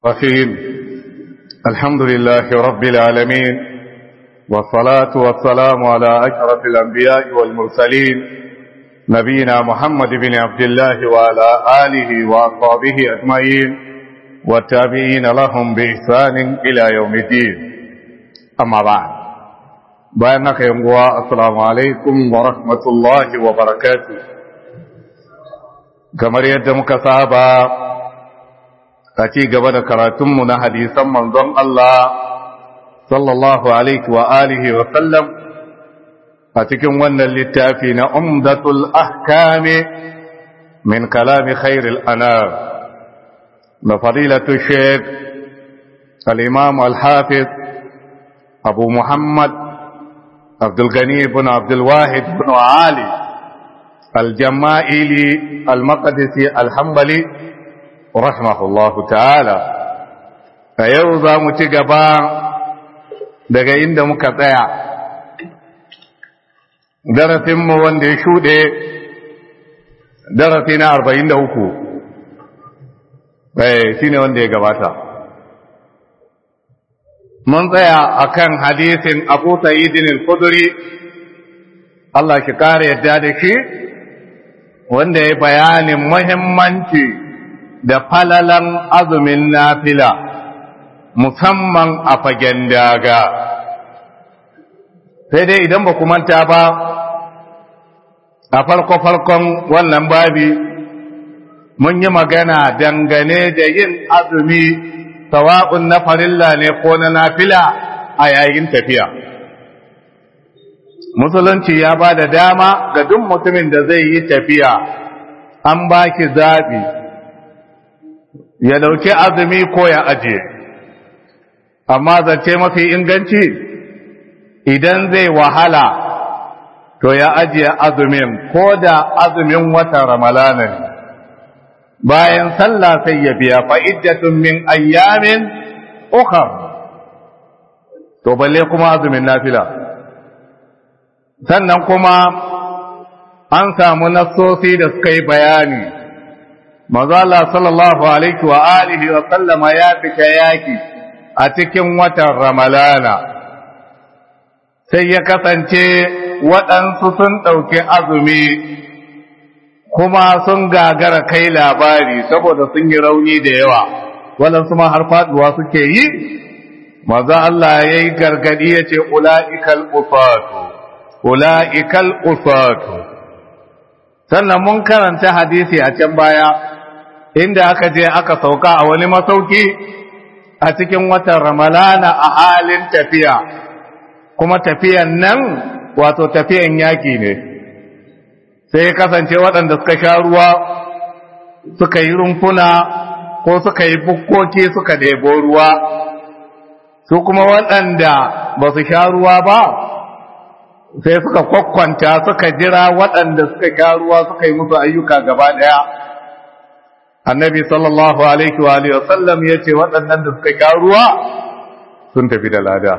رحيم الحمد لله رب العالمين والصلاة والسلام على أشرف الأنبياء والمرسلين نبينا محمد بن عبد الله وعلى آله وأصحابه أجمعين والتابعين لهم بإحسان إلى يوم الدين أما بعد بأنك يوم السلام عليكم ورحمة الله وبركاته كما يدمك صحابة a ci gaba da karatunmu na hadisan manzon Allah sallallahu alaihi wa alihi wa sallam a cikin wannan littafi na umdatul ahkami min kalami khairil anar na fadilatu sheikh al-imam al-hafiz abu muhammad abdul gani ibn abdul wahid ibn ali al-jama'ili al-maqdisi al-hanbali rahimahullahu ta'ala a yau za mu ci gaba daga inda muka tsaya darasinmu wanda ya shuɗe darasi na arba'in da uku shi ne wanda ya gabata mun tsaya a kan hadisin abu sa'idin al-kuduri Allah shi ƙara yadda da shi wanda ya bayanin muhimmanci da falalan azumin nafila musamman a fagen daga sai dai idan ba manta ba a farko-farkon wannan babi mun yi magana dangane da yin azumi sawa'un na farilla ne ko na nafila a yayin tafiya musulunci ya ba da dama ga duk mutumin da zai yi tafiya an ba ki zaɓi ya dauki azumi ko ya ajiye amma zance mafi inganci idan zai wahala to ya ajiye azumin ko da azumin wata ramalana ne bayan sallah sai ya biya fa'iddatun min ayyamin ukhar to balle kuma azumin nafila sannan kuma an samu nassosi da suka yi bayani manzo Allah sallallahu alaihi wa alihi wa sallama ya fita yaki a cikin watan Ramalana sai ya kasance waɗansu sun ɗauki azumi kuma sun gagara kai labari saboda sun yi rauni da yawa waɗansu ma har faɗuwa suke yi maza Allah ya yi gargaɗi ya ce ula'ikal usatu ula'ikal usatu sannan mun karanta hadisi a can baya inda aka je aka sauka a wani masauki a cikin watan ramalana a halin tafiya kuma tafiyan nan wato tafiyan yaki ne sai ya kasance waɗanda suka sha ruwa suka yi rumfuna ko suka yi bukkoki suka ɗebo ruwa su kuma waɗanda ba su sha ruwa ba sai suka kwakwanta suka jira waɗanda suka sha ruwa suka yi musu ayyuka gaba ɗaya annabi sallallahu alaihi wa alihi wasallam yace waɗannan da suka sha ruwa sun tafi da lada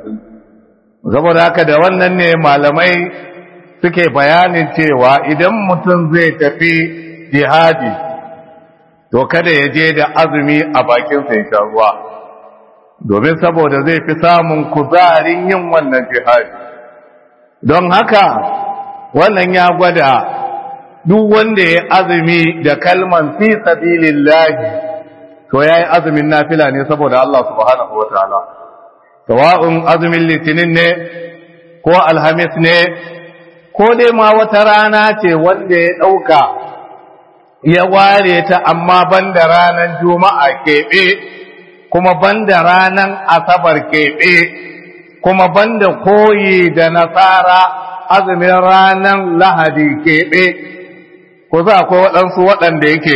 saboda haka da wannan ne malamai suke bayanin cewa idan mutum zai tafi jihadi to kada ya je da azumi a bakin sa ya sha ruwa domin saboda zai fi samun kuzarin yin wannan jihadi don haka wannan ya gwada duk wanda ya azumi da kalman fi sabilillahi to yayi azumin nafila ne saboda Allah subhanahu wataala sawa'un azumin litinin ne ko alhamis ne ko dai ma wata rana ce wanda ya dauka ya ware ta amma banda ranar juma'a keɓe kuma banda ranar asabar keɓe kuma banda koyi da nasara azumin ranar lahadi keɓe ko za akwai waɗansu waɗanda yake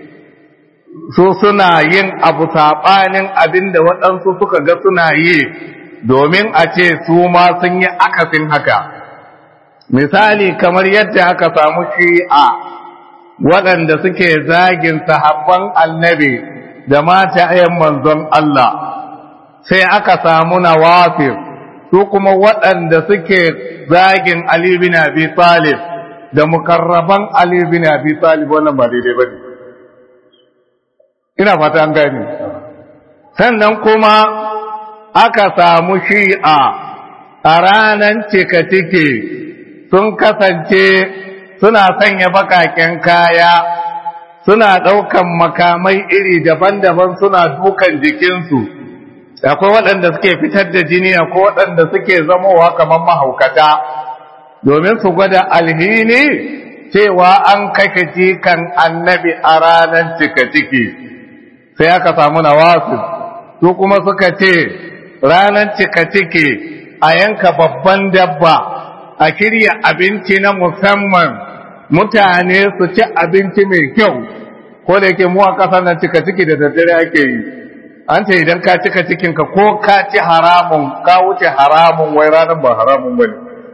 su suna yin abu saɓanin abin da waɗansu suka ga suna yi domin a ce su ma sun yi akasin haka misali kamar yadda aka samu shi'a waɗanda suke zagin sahabban annabi da mata ayan manzon Allah sai aka samu nawafir su kuma waɗanda suke zagin Ali bin Abi Talib da mukarraban Ali bin Abi Talib wannan ba daidai bane ina fata an gani sannan kuma aka samu shi'a a ranar cika ciki sun kasance suna sanya bakaken kaya suna ɗaukan makamai iri daban-daban suna dukan jikinsu akwai waɗanda suke fitar da jini akwai waɗanda suke zamowa kamar mahaukata domin su gwada alhini cewa an kashe jikan annabi a ranar cika ciki sai aka samu nawasu su kuma suka ce ranar cika ciki a yanka babban dabba a shirya abinci na musamman mutane su ci abinci mai kyau ko da yake mu a ƙasar nan cika ciki da daddare ake yi an ce idan ka cika cikinka ko ka ci haramun ka wuce haramun wai ranar ba haramun bane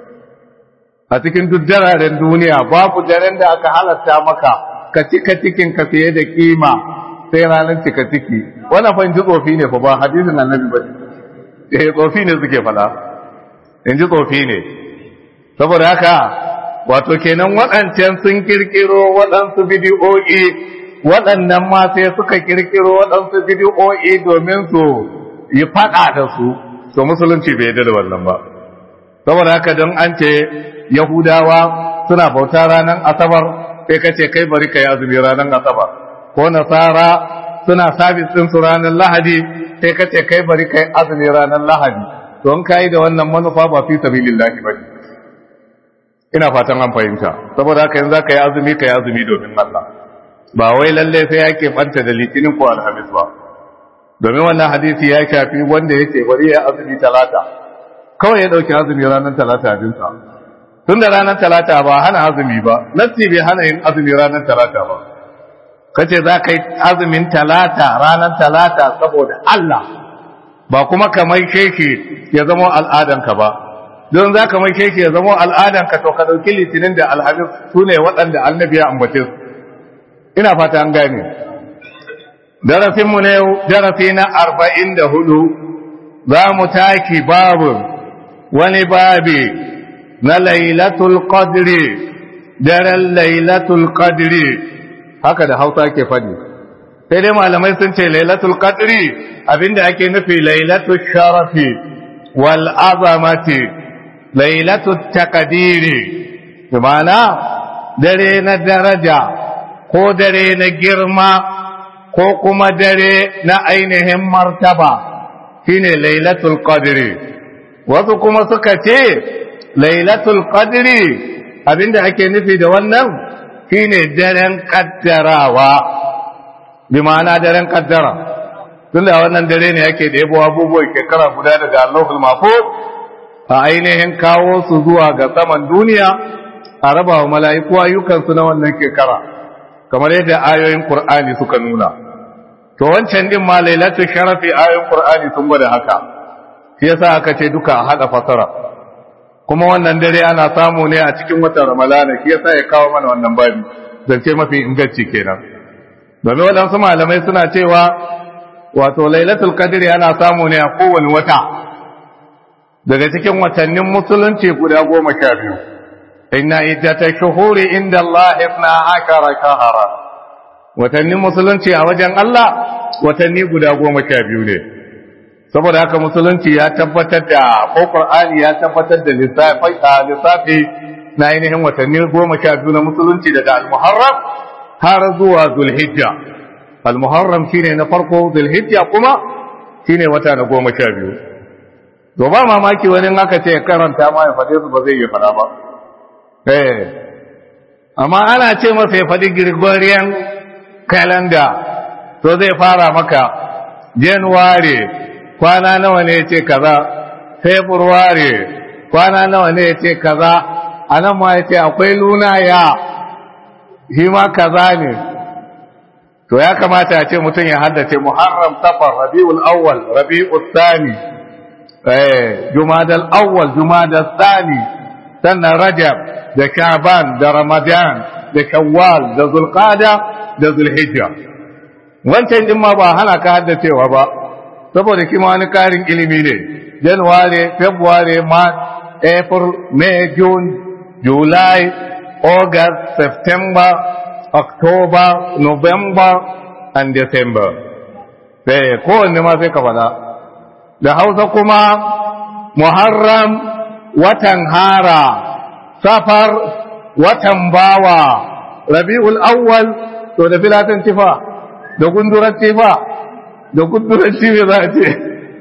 a cikin duk dararen duniya babu daren da aka halatta maka ka cika cikinka fiye da kima sai ranar cika ciki wannan fa ji tsofi ne fa ba hadisin annabi ba eh tsofi ne suke fada in ji tsofi ne saboda haka wato kenan waɗancan sun kirkiro waɗansu bidiyo'i waɗannan ma sai suka kirkiro waɗansu bidiyo'i domin su yi faɗa da su to musulunci bai yarda da wannan ba saboda haka don an ce yahudawa suna bauta ranar asabar sai ka ce kai bari ka yi azumi ranar asabar ko nasara suna sabis ɗin su ranar lahadi sai ka ce kai bari ka yi azumi ranar lahadi to in ka yi da wannan manufa ba fi sabilillahi ba ina fatan an fahimta saboda haka yanzu ka yi azumi ka yi azumi domin Allah ba wai lalle sai ya ke banta da litinin ko alhamis ba domin wannan hadisi ya shafi wanda ya ce bari ya azumi talata kawai ya dauki azumi ranar talata a jinsa tun da ranar talata ba hana azumi ba nassi bai hana yin azumi ranar talata ba kace za ka yi azumin talata ranar talata saboda Allah ba kuma kamar keke ya zama al'adanka ba don za ka mai keke ya zama al'adanka to ka ɗauki litinin da alhamis su ne waɗanda annabi ya ambace su ina fata an gane darasinmu na yau darasi na arba'in da hudu za mu taki babu wani babi na lailatul qadri daren lailatul qadri haka da hausa ke faɗi sai dai malamai sun ce lailatul qadri abinda ake nufi lailatul sharafi wal azamati lailatul taqdiri bimana dare na daraja ko dare na girma ko kuma dare na ainihin martaba shine lailatul qadri wasu kuma suka ce lailatul qadri abinda ake nufi da wannan shine daren kaddarawa bi ma'ana daren kaddara tunda wannan dare ne yake da yabo abubuwan shekara guda daga Allahul Mahfuz a ainihin kawo su zuwa ga saman duniya a raba wa mala'iku ayyukansu na wannan shekara kamar yadda ayoyin Qur'ani suka nuna to wancan din ma lailatul sharafi ayoyin Qur'ani sun gwada haka shi yasa aka ce duka a hada fasara kuma wannan dare ana samu ne a cikin watan Ramadana shi yasa ya kawo mana wannan babi zance mafi inganci kenan domin waɗansu malamai suna cewa wato lailatul qadri ana samu ne a kowane wata daga cikin watannin musulunci guda goma sha biyu inna iddata shuhuri inda Allah ifna akara shahara watannin musulunci a wajen Allah watanni guda goma sha biyu ne saboda haka musulunci ya tabbatar da ko Qur'ani ya tabbatar da lissafi na ainihin watanni goma sha biyu na musulunci daga al-Muharram har zuwa Zulhijja al-Muharram shine na farko Zulhijja kuma shine wata na goma sha biyu to ba mamaki wani aka ce karanta ma ya faɗe su ba zai yi faɗa ba eh amma ana ce masa ya faɗi Gregorian calendar to zai fara maka January kwana nawa ne ce kaza February kwana nawa ne ce kaza anan ma yace akwai luna ya shi ma kaza ne to ya kamata a ce mutum ya haddace Muharram Safar Rabiul Awwal Rabiul Thani eh Jumadal Awwal Jumadal Thani sannan Rajab da Sha'ban da Ramadan da Shawwal da Zulqa'da da Zulhijja wancan din ma ba hana ka haddacewa ba saboda kima wani karin ilimi ne January February March April May June July August September October November and December sai kowanne ma sai ka faɗa da hausa kuma muharram watan hara safar watan bawa rabi'ul awwal to da filatan tifa da gundurar tifa da gundurar tifa za a ce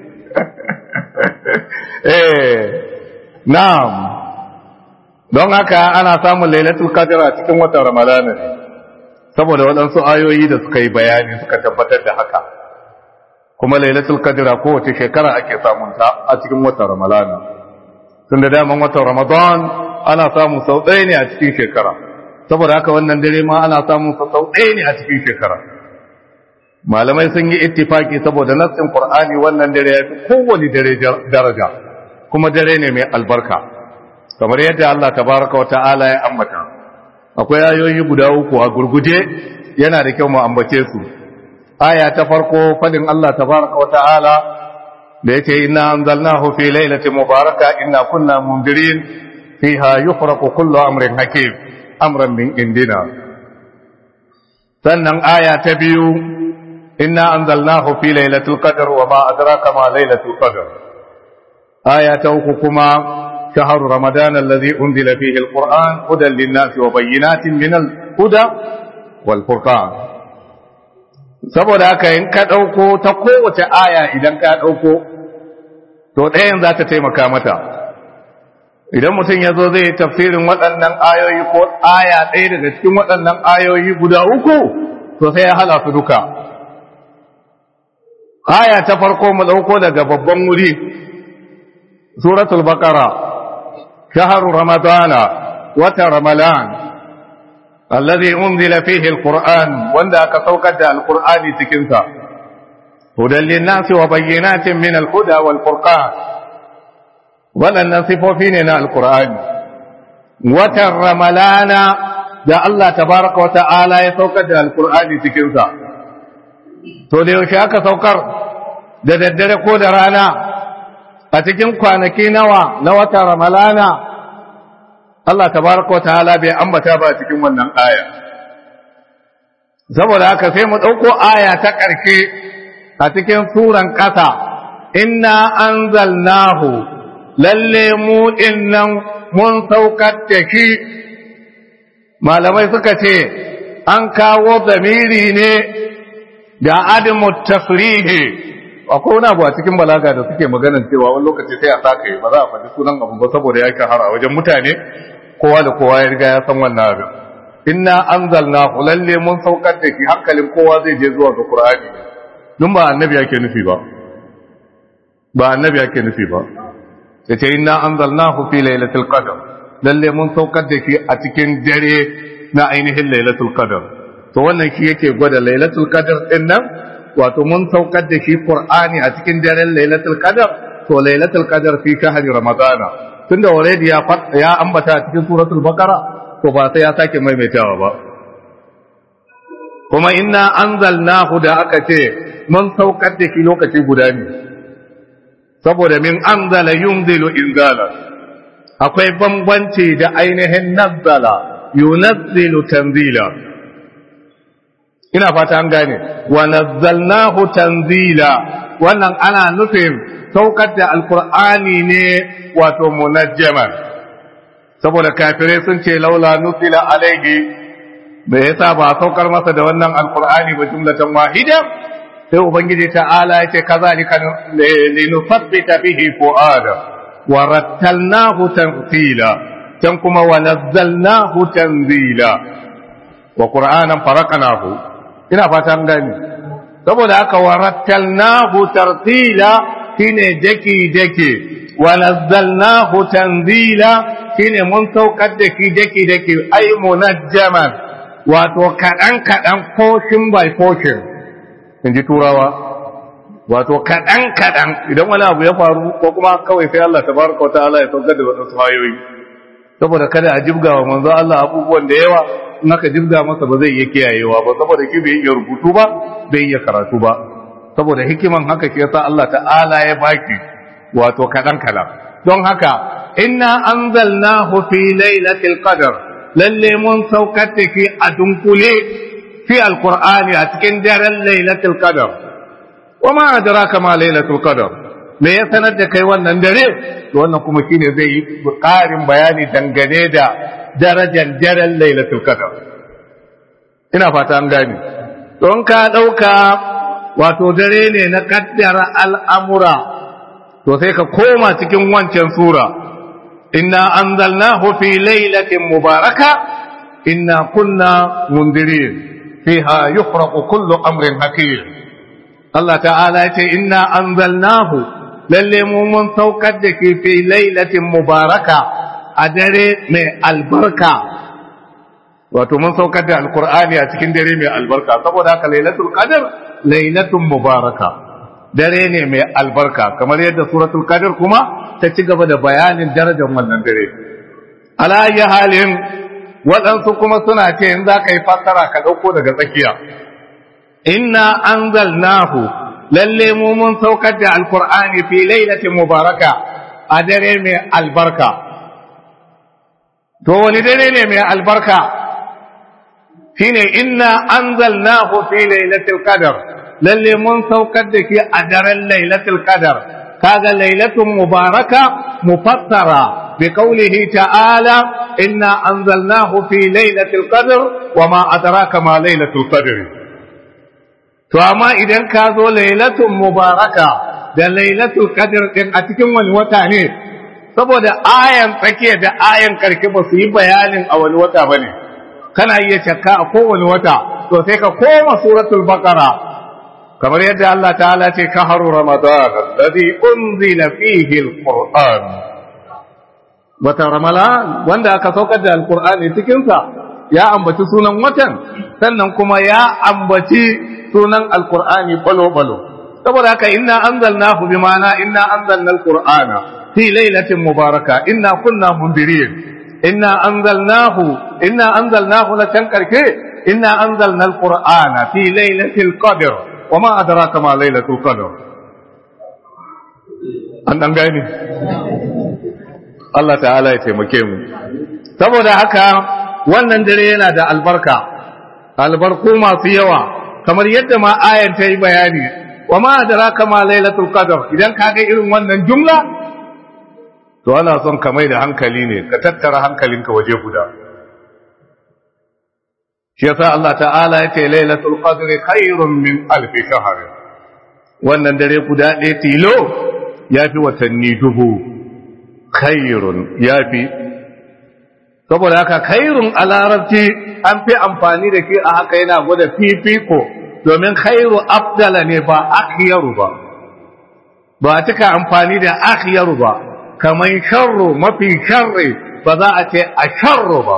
eh na'am don haka ana samun lailatul qadr a cikin watan ramadana ne saboda waɗansu ayoyi da suka yi bayani suka tabbatar da haka kuma lailatul qadr kowace shekara ake samun ta a cikin watan ramadana tun da daman watan ramadan ana samun sau ɗaya ne a cikin shekara saboda haka wannan dare ma ana samun sa sau ɗaya ne a cikin shekara malamai sun yi ittifaki saboda nassin qur'ani wannan dare ya fi kowane dare daraja kuma dare ne mai albarka kamar yadda Allah tabaraka wa ta'ala ya ambata akwai ayoyi guda uku a gurguje yana da kyau mu ambace su aya ta farko fadin Allah tabaraka wa ta'ala da yace inna anzalnahu fi lailatin mubaraka inna kunna mundirin fiha yufraqu kullu amrin hakim amran min indina sannan aya ta biyu inna anzalnahu fi lailatul qadr wa ma adraka ma lailatul qadr aya ta uku kuma شهر رمضان الذي أنزل فيه القرآن هدى للناس وبينات من الهدى والفرقان saboda haka in ka ɗauko ta kowace aya idan ka ɗauko to ɗayan za ta taimaka mata idan mutum ya zo zai tafsirin waɗannan ayoyi ko aya ɗaya daga cikin waɗannan ayoyi guda uku to sai ya hala su duka aya ta farko mu ɗauko daga babban wuri suratul baqara شهر رمضان وترملان الذي أنزل فيه القرآن وندى كسوكة القرآن تكنسا هدى للناس وبينات من الهدى والفرقان ولن نصف فينا القرآن وترملان da Allah tabaraka wa ta'ala ya saukar da alkur'ani cikinsa to da yaushe aka saukar da daddare ko da rana a cikin kwanaki nawa na wata ramalana Allah tabaraka ta'ala bai ambata ba cikin wannan aya saboda haka sai mu dauko aya ta ƙarshe a cikin suran ƙasa inna anzalnahu lalle mu dinnan mun saukar da shi malamai suka ce an kawo zamiri ne da adamu tasrihi akwai wani abu a cikin balaga da suke maganar cewa wani lokaci sai a saka yi ba za a faɗi sunan abu ba saboda ya shahara wajen mutane kowa da kowa ya riga ya san wannan abin inna anzalna lalle mun saukar da shi hankalin kowa zai je zuwa ga qur'ani dun ba annabi yake nufi ba ba annabi yake nufi ba yace inna anzalnahu fi lailatul qadr lalle mun saukar da shi a cikin dare na ainihin lailatul qadr to wannan shi yake gwada lailatul qadr din nan wato mun saukar da shi Qur'ani a cikin daren Lailatul Qadr to Lailatul Qadr fi shahri Ramadana tunda already ya ya ambata a cikin suratul Baqara to ba sai ya sake maimaitawa ba kuma inna anzalnahu da aka ce mun saukar da shi lokaci guda ne saboda min anzala yunzilu inzala akwai bambanci da ainihin nazzala yunazzilu tanzila ina fata an gane wa nazzalnahu tanzila wannan ana nufin saukar da alqur'ani ne wato munajjaman saboda kafirai sun ce laula nuzila alaihi me yasa ba saukar masa da wannan alqur'ani ba jumlatan wahida sai ubangiji ta'ala yace kazalika linusabbita bihi fuada wa rattalnahu tanzila can kuma wa nazzalnahu tanzila wa qur'anan faraqnahu ina fatan gani saboda aka warattalnahu tartila shine daki daki wa nazzalnahu tanzila shine mun saukar da shi daki daki ai munajjaman wato kadan kadan portion by portion inji turawa wato kadan kadan idan wani abu ya faru ko kuma kawai sai Allah tabaraka wa ta'ala ya saukar da wadansu hayoyi saboda kada a jibga wa manzo Allah abubuwan da yawa in aka jibga masa ba zai iya kiyayewa ba saboda shi bai iya rubutu ba bai iya karatu ba saboda hikiman haka ke yasa Allah ta'ala ya baki wato kadan kadan don haka inna anzalnahu fi lailatul qadr lalle mun saukar da shi a dunkule fi alqur'ani a cikin daren lailatul qadr wa ma adraka ma lailatul qadr me ya sanar da kai wannan dare to wannan kuma shine zai yi ƙarin bayani dangane da darajar daren lailatul qadr ina fata an gane don ka dauka wato dare ne na kaddara al'amura to sai ka koma cikin wancan sura inna anzalnahu fi lailatin mubaraka inna kunna mundirin fiha yufraqu kullu amrin hakim Allah ta'ala ya ce inna anzalnahu lalle mu mun saukar da ke fi lailatin mubaraka a dare mai albarka wato mun saukar da alkur'ani a cikin dare mai albarka saboda haka lailatul qadr lailatun mubaraka dare ne mai albarka kamar yadda suratul qadr kuma ta ci gaba da bayanin darajar wannan dare ala ayi halin waɗansu kuma suna ce in za ka yi fassara ka ɗauko daga tsakiya inna anzalnahu lalle mu mun saukar da alkur'ani fi lailatin mubaraka a dare mai albarka to wani dare ne mai albarka shine inna anzalnahu fi lailatul qadr lalle mun saukar da shi a daren lailatul qadr kaga lailatun mubaraka mufassara bi qawlihi ta'ala inna anzalnahu fi lailatul qadr wa ma adraka ma lailatul qadr to amma idan ka zo lailatun mubaraka da lailatul qadr din a cikin wani wata ne saboda ayan tsakiya da ayan karshe ba su yi bayanin a wani wata bane kana iya shakka a kowane wata to sai ka koma suratul baqara kamar yadda Allah ta'ala ce kaharu ramadan alladhi unzila fihi alquran wata ramadan wanda aka saukar da alqur'ani cikin sa ya ambaci sunan watan sannan kuma ya ambaci sunan alqur'ani balo balo saboda haka inna anzalnahu bima'ana inna anzalna alqur'ana fi lailatin mubaraka inna kunna mundirin inna anzalnahu inna anzalnahu la can karke inna anzalna alqur'ana fi lailatul qadr wama adraka ma lailatul qadr an dan gani Allah ta'ala ya taimake mu saboda haka wannan dare yana da albarka albarku masu yawa kamar yadda ma ayan ta yi bayani wama adraka ma lailatul qadr idan kaga irin wannan jumla to ana son ka mai da hankali ne ka tattara hankalinka waje guda shi yasa Allah ta'ala ya ce lailatul qadri khairun min alf shahr wannan dare guda ɗaya tilo yafi watanni dubu khairun yafi saboda haka khairun a larabci an fi amfani da shi a haka yana gwada fifiko domin khairu afdala ne ba akhyaru ba ba cika amfani da akhyaru ba kamar sharru mafi sharri ba za a ce a sharru ba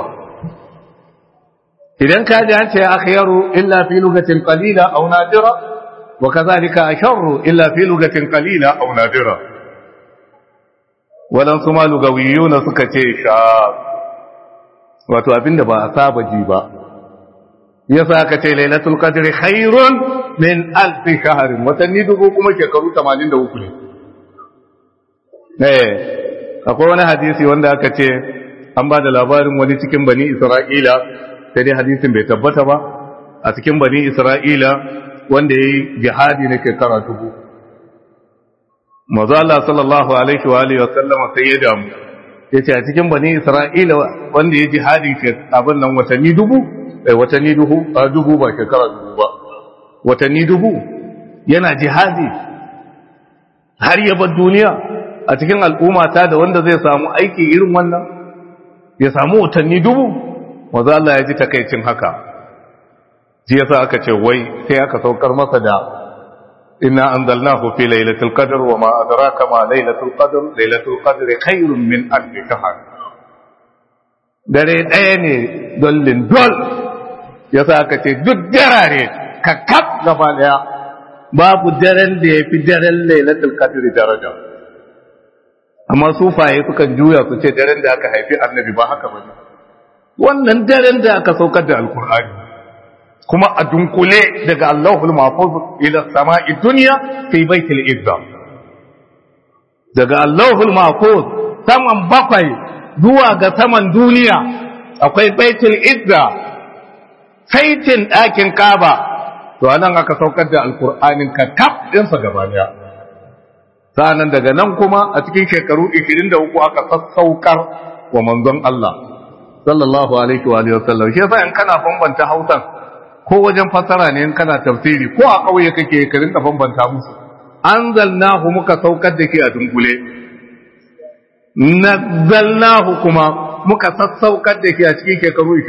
idan ka ji an ce akhyaru illa fi lugatin qalila aw nadira wa kadhalika asharru illa fi lugatin qalila aw nadira wadan su ma lugawiyuna suka ce sha wato abinda ba a saba ji ba yasa aka ce lailatul qadri khairun min alf shahr watanni dubu kuma shekaru 83 ne akwai wani hadisi wanda aka ce an ba da labarin wani cikin bani isra'ila sai dai hadisin bai tabbata ba a cikin bani isra'ila wanda ya yi jihadi na shekara dubu maza Allah sallallahu alaihi wa alihi wa sallama sai ya damu ya ce a cikin bani isra'ila wanda ya jihadi abin nan watanni dubu watanni dubu a dubu ba shekara dubu ba watanni dubu yana jihadi har ya bar duniya a cikin al'umma ta da wanda zai samu aiki irin wannan ya samu watanni dubu maza Allah ya ji takaicin haka ji yasa aka ce wai sai aka saukar masa da inna anzalnahu fi lailatul qadr wa ma adraka ma lailatul qadr lailatul qadr khairun min alf shahr dare ɗaya ne dollin dol yasa aka ce duk darare ka kaf gaba daya babu daren da ya fi daren lailatul qadr daraja amma sufaye sukan juya su ce daren da aka haifi annabi ba haka bane wannan daren da aka saukar da alkur'ani kuma a dunkule daga Allahul Mahfuz ila sama'i dunya fi baitil izza daga Allahul Mahfuz saman bakwai zuwa ga saman duniya akwai baitul izza saitin ɗakin kaba to anan aka saukar da alkur'anin ka tab ɗinsa gaba daya sa'annan daga nan kuma a cikin shekaru 23 aka sassaukar wa manzon Allah sallallahu alaihi wa alihi wasallam shi yasa in kana bambanta Hausan ko wajen fasara ne in kana tafsiri ko a kauye kake ka rinka bambanta musu anzalnahu muka saukar da shi a dunkule nazzalnahu kuma muka sassaukar da shi a cikin shekaru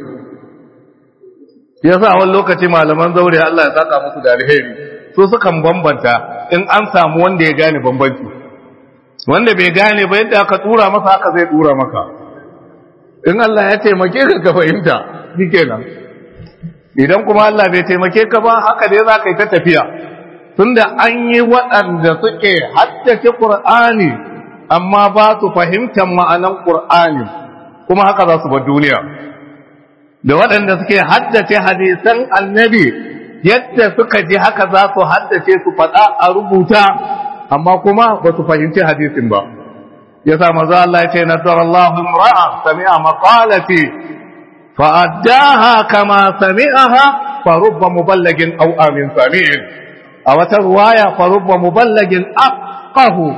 23 yasa wani lokaci malaman zaure Allah ya saka musu da alheri so sukan bambanta in an samu wanda ya gane bambanci wanda bai gane ba yadda aka tura masa haka zai tura maka in Allah ya taimake ka ka fahimta shikenan idan kuma Allah bai taimake ka ba haka dai za ka yi ta tafiya tunda an yi waɗanda suke haddace Qur'ani amma ba su fahimtar ma'anan Qur'ani kuma haka za su bar duniya da waɗanda suke haddace hadisan annabi yadda suka ji haka za su haddace su faɗa a rubuta amma kuma ba su fahimci hadisin ba ya sa maza Allah ya ce nazar Allah imra'a sami'a maqalati fa addaha kama sami'aha fa rubba muballagin aw amin sami'in a wata ruwaya fa rubba muballagin aqahu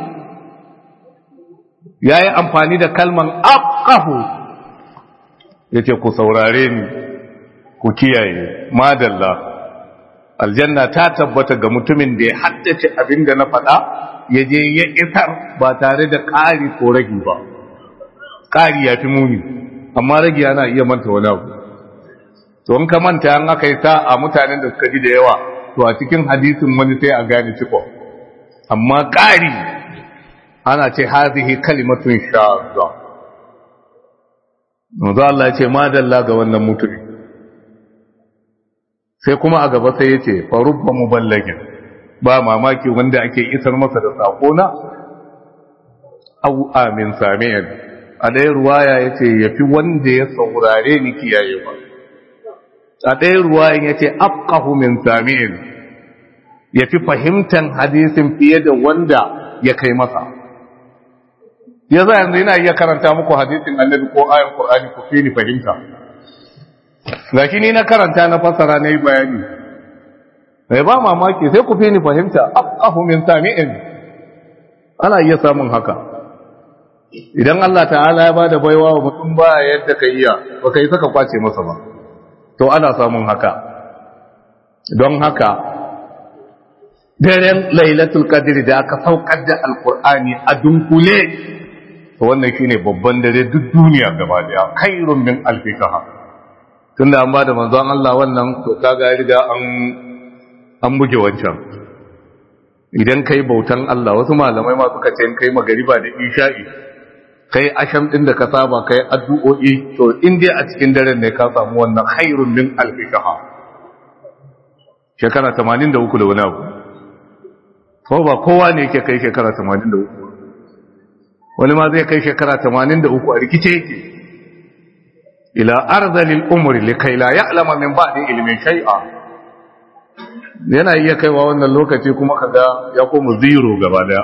yayi amfani da kalman aqahu yace ku saurare ni ku kiyaye madalla aljanna ta tabbata ga mutumin da ya haddace abin da na faɗa ya je ya isar ba tare da ƙari ko ragi ba ƙari ya fi muni amma ragi yana iya manta wani abu to in ka manta an aka yi sa a mutanen da suka ji da yawa to a cikin hadisin wani sai a gane ciko amma ƙari ana ce hazihi kalimatun shazza Manzo Allah ya ce madalla ga wannan mutumin sai kuma a gaba sai ya ce farubba muballagin ba mamaki wanda ake isar masa da sakona au amin sami'in a ɗaya ruwaya ya ce ya fi wanda ya saurare ni kiyaye ba a ɗaya ruwayan ya ce afkahu min sami'in ya fi fahimtan hadisin fiye da wanda ya kai masa ya za yanzu yana iya karanta muku hadisin annabi ko ayan qur'ani ku fi ni fahimta gashi ni na karanta na fasara na yi bayani mai ba mamaki sai ku fi ni fahimta afqahu min sami'in ana iya samun haka idan Allah ta'ala ya bada baiwa wa mutum ba yadda ka iya ba kai saka kwace masa ba to ana samun haka don haka daren lailatul qadr da aka saukar da alqur'ani a dunkule to wannan shine babban dare duk duniya gaba daya khairun min alfi shahar tunda an ba da manzon Allah wannan to kaga riga an an buge wancan idan kai bautan Allah wasu malamai ma suka ce kai magariba da isha'i kai asham din da ka saba kai addu'o'i to in dai a cikin daren ne ka samu wannan khairun min alfi shahar shekara 83 da wani abu ko ba kowa ne yake kai shekara 83 wani ma zai kai shekara 83 a rikice yake ila arzalil umri likai la ya'lama min ba'di ilmin shay'a yana iya kaiwa wannan lokaci kuma kaga ya koma zero gaba daya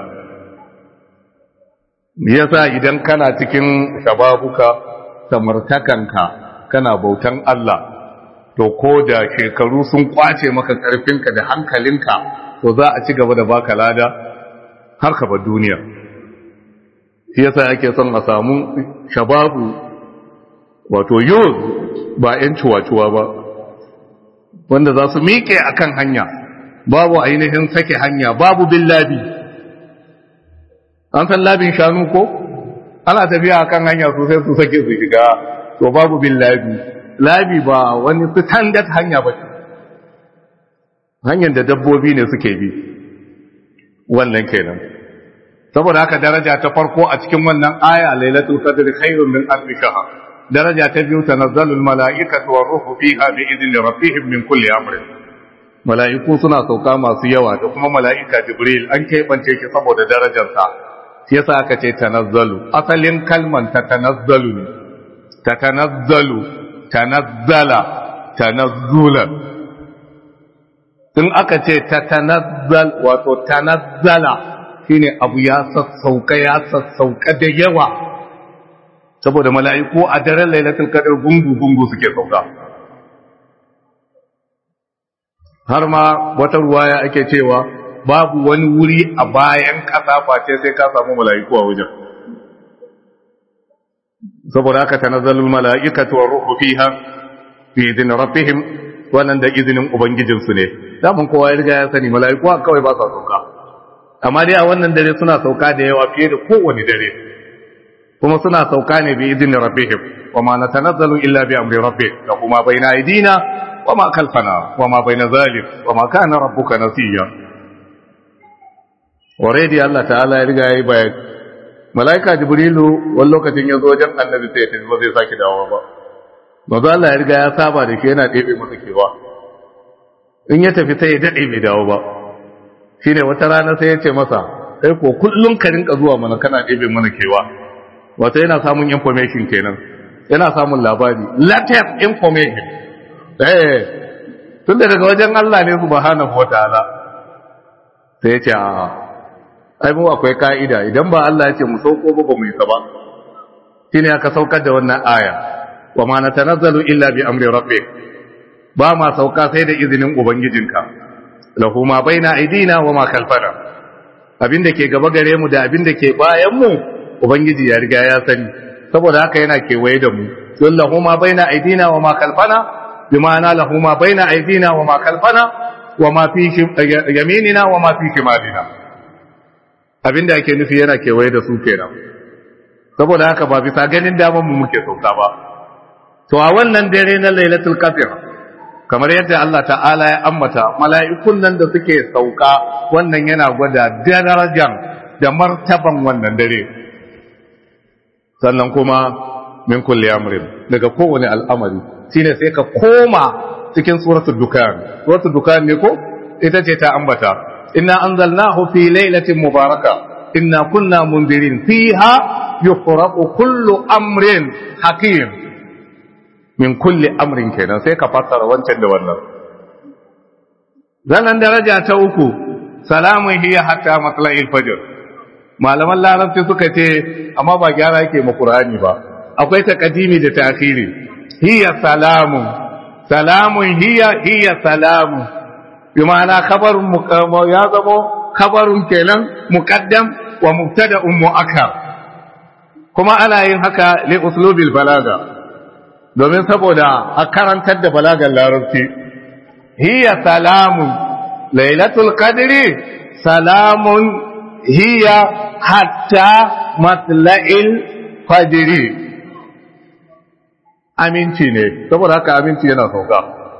yasa idan kana cikin shababuka samartakanka kana bautan Allah to ko da shekaru sun kwace maka karfinka da hankalinka to za a ci gaba da baka lada har ka bar duniya shi yasa ake son a samu shababu wato yuz ba 'yan cuwa-cuwa ba wanda za su miƙe a kan hanya babu ainihin sake hanya babu bin labi an san labin shanu ko ana tafiya a kan hanya sosai su sake su shiga to babu bin labi labi ba wani standard hanya ba hanyar da dabbobi ne suke bi wannan kenan saboda haka daraja ta farko a cikin wannan aya lailatul qadri khairun min alf shahr daraja ta biyu tanazzalul mala'ikatu war ruhu fiha bi idni rabbihim min kulli amrin mala'iku suna sauka masu yawa da kuma mala'ika jibril an keɓance shi saboda darajarsa shi yasa aka ce tanazzalu asalin kalman ta tanazzalu ne ta tanazzalu tanazzala tanazzula in aka ce ta tanazzal wato tanazzala shine abu ya sassauka ya sassauka da yawa saboda mala'iku a daren lailatul qadr gungu gungu suke sauka har ma wata ruwaya ake cewa babu wani wuri a bayan ƙasa face sai ka samu mala'iku a wajen saboda haka tanazzalul mala'ikatu war ruhu fiha fi idin rabbihim wannan da izinin ubangijinsu ne daman kowa ya riga ya sani mala'iku kawai ba sa sauka amma dai a wannan dare suna sauka da yawa fiye da kowane dare kuma suna sauka ne bi idin rabbihim wa ma natanazzalu illa bi amri rabbih da kuma baina aidina wa ma khalfana wa ma baina zalik wa ma kana rabbuka nasiya already Allah ta'ala ya riga ya yi bayani malaika jibrilu wani lokacin ya zo wajen annabi sai ya tafi ba zai sake dawo ba mazu Allah ya riga ya saba da shi yana ɗebe masa kewa in ya tafi sai ya daɗe bai dawo ba shi ne wata rana sai ya ce masa kai ko kullum ka rinka zuwa mana kana ɗebe mana kewa wata yana samun information kenan yana samun labari latest information eh tun da daga wajen Allah ne subhanahu wataala sai ya ce a ai mu akwai ka'ida idan ba Allah ya ce mu sauko ba ba mu yi ba shine aka saukar da wannan aya wa ma natanazzalu illa bi amri rabbik ba ma sauka sai da izinin ubangijinka lahu ma baina aidina wa ma khalfana abinda ke gaba gare mu da abinda ke bayan mu ubangiji ya riga ya sani saboda haka yana kewaye da mu don lahu ma baina aidina wa ma khalfana bima'ana lahu ma baina aidina wa ma khalfana wa ma fi yaminina wa ma fi shimalina abinda ake nufi yana kewaye da su kenan saboda haka ba bisa ganin daman mu muke sauka ba to a wannan dare na lailatul qadr kamar yadda Allah ta'ala ya ambata mala'ikun nan da suke sauka wannan yana gwada darajar da martaban wannan dare sannan kuma min kulli amrin daga kowane al'amari shine sai ka koma cikin suratul dukan suratul dukan ne ko ita ce ta ambata inna anzalnahu fi lailatin mubaraka inna kunna mundirin fiha yufraqu kullu amrin hakim min kulli amrin kenan sai ka fassara wancan da wannan zanan daraja ta uku salamun hiya hatta matla'il fajr malaman larabci suka ce amma ba gyara yake ma qur'ani ba akwai taqdimi da ta'khiri hiya salamun salamun hiya hiya salamun bi ma'ana khabarun ya zamo khabarun kenan muqaddam wa mubtada'un mu'akkar kuma ana yin haka li uslubil balaga domin saboda a karantar da balagar larabci hiya salamun lailatul qadri salamun hiya hatta matla'il fajri aminci ne saboda haka aminci yana sauka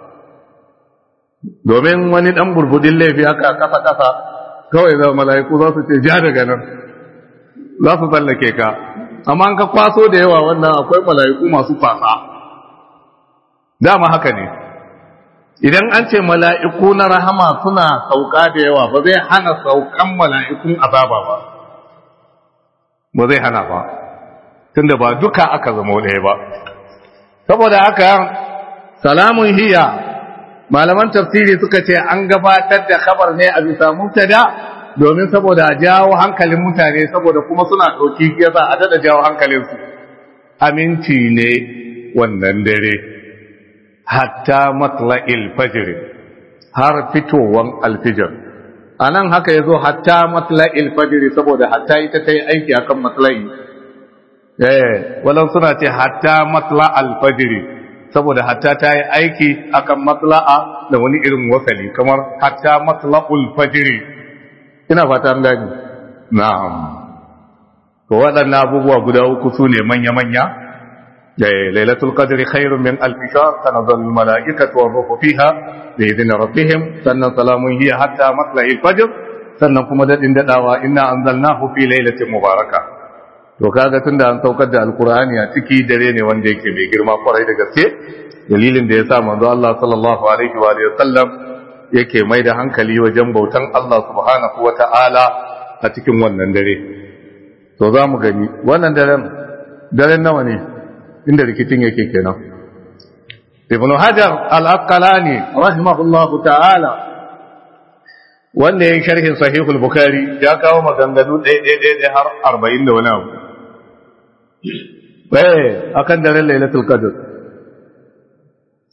domin wani dan burbudin laifi haka kasa kasa kawai za mala'iku za su ce ja daga nan za su tsallake ka amma an ka kwaso da yawa wannan akwai mala'iku masu fasa dama haka ne idan an ce mala'iku na rahama suna sauka da yawa ba zai hana saukan mala'ikun azaba ba ba zai hana ba tunda ba duka aka zama ɗaya ba saboda haka salamun hiya malaman tafsiri suka ce an gabatar da khabar ne a bisa mubtada domin saboda jawo hankalin mutane saboda kuma suna ɗauki yasa a dada jawo hankalinsu aminci ne wannan dare hatta matla'il fajr har fitowan alfijir a nan haka ya zo hatta matla'il fajr saboda hatta ita ta yi aiki akan matla'i eh walan suna ce hatta matla'al fajr saboda hatta ta yi aiki akan matla'a da wani irin wasali kamar hatta matla'ul fajr ina fata an gani na'am to waɗannan abubuwa guda uku su ne manya-manya ليلة القدر خير من ألف شهر تنزل الملائكة والروح فيها بإذن ربهم سنة سلام هي حتى مطلع الفجر sannan kuma daɗin daɗawa ina an zalnahu fi lailatin mubaraka to kaga tunda an saukar da alkur'ani a ciki dare ne wanda yake mai girma kwarai da gaske dalilin da ya sa manzo Allah sallallahu alaihi wa alihi sallam yake mai da hankali wajen bautan Allah subhanahu wa ta'ala a cikin wannan dare to za mu gani wannan daren daren nawa ne inda rikicin yake kenan ibn hajar al-asqalani rahimahullah ta'ala wanda yayin sharhin sahih al-bukhari ya kawo maganganu ɗaya ɗaya ɗaya har 40 da wani abu eh akan daren lailatul qadr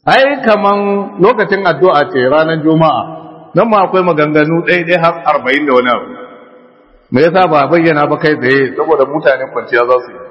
ai kaman lokacin addu'a ce ranar juma'a nan ma akwai maganganu ɗaya ɗaya har arba'in da wani abu me yasa ba bayyana ba kai tsaye saboda mutane kwanciya za su yi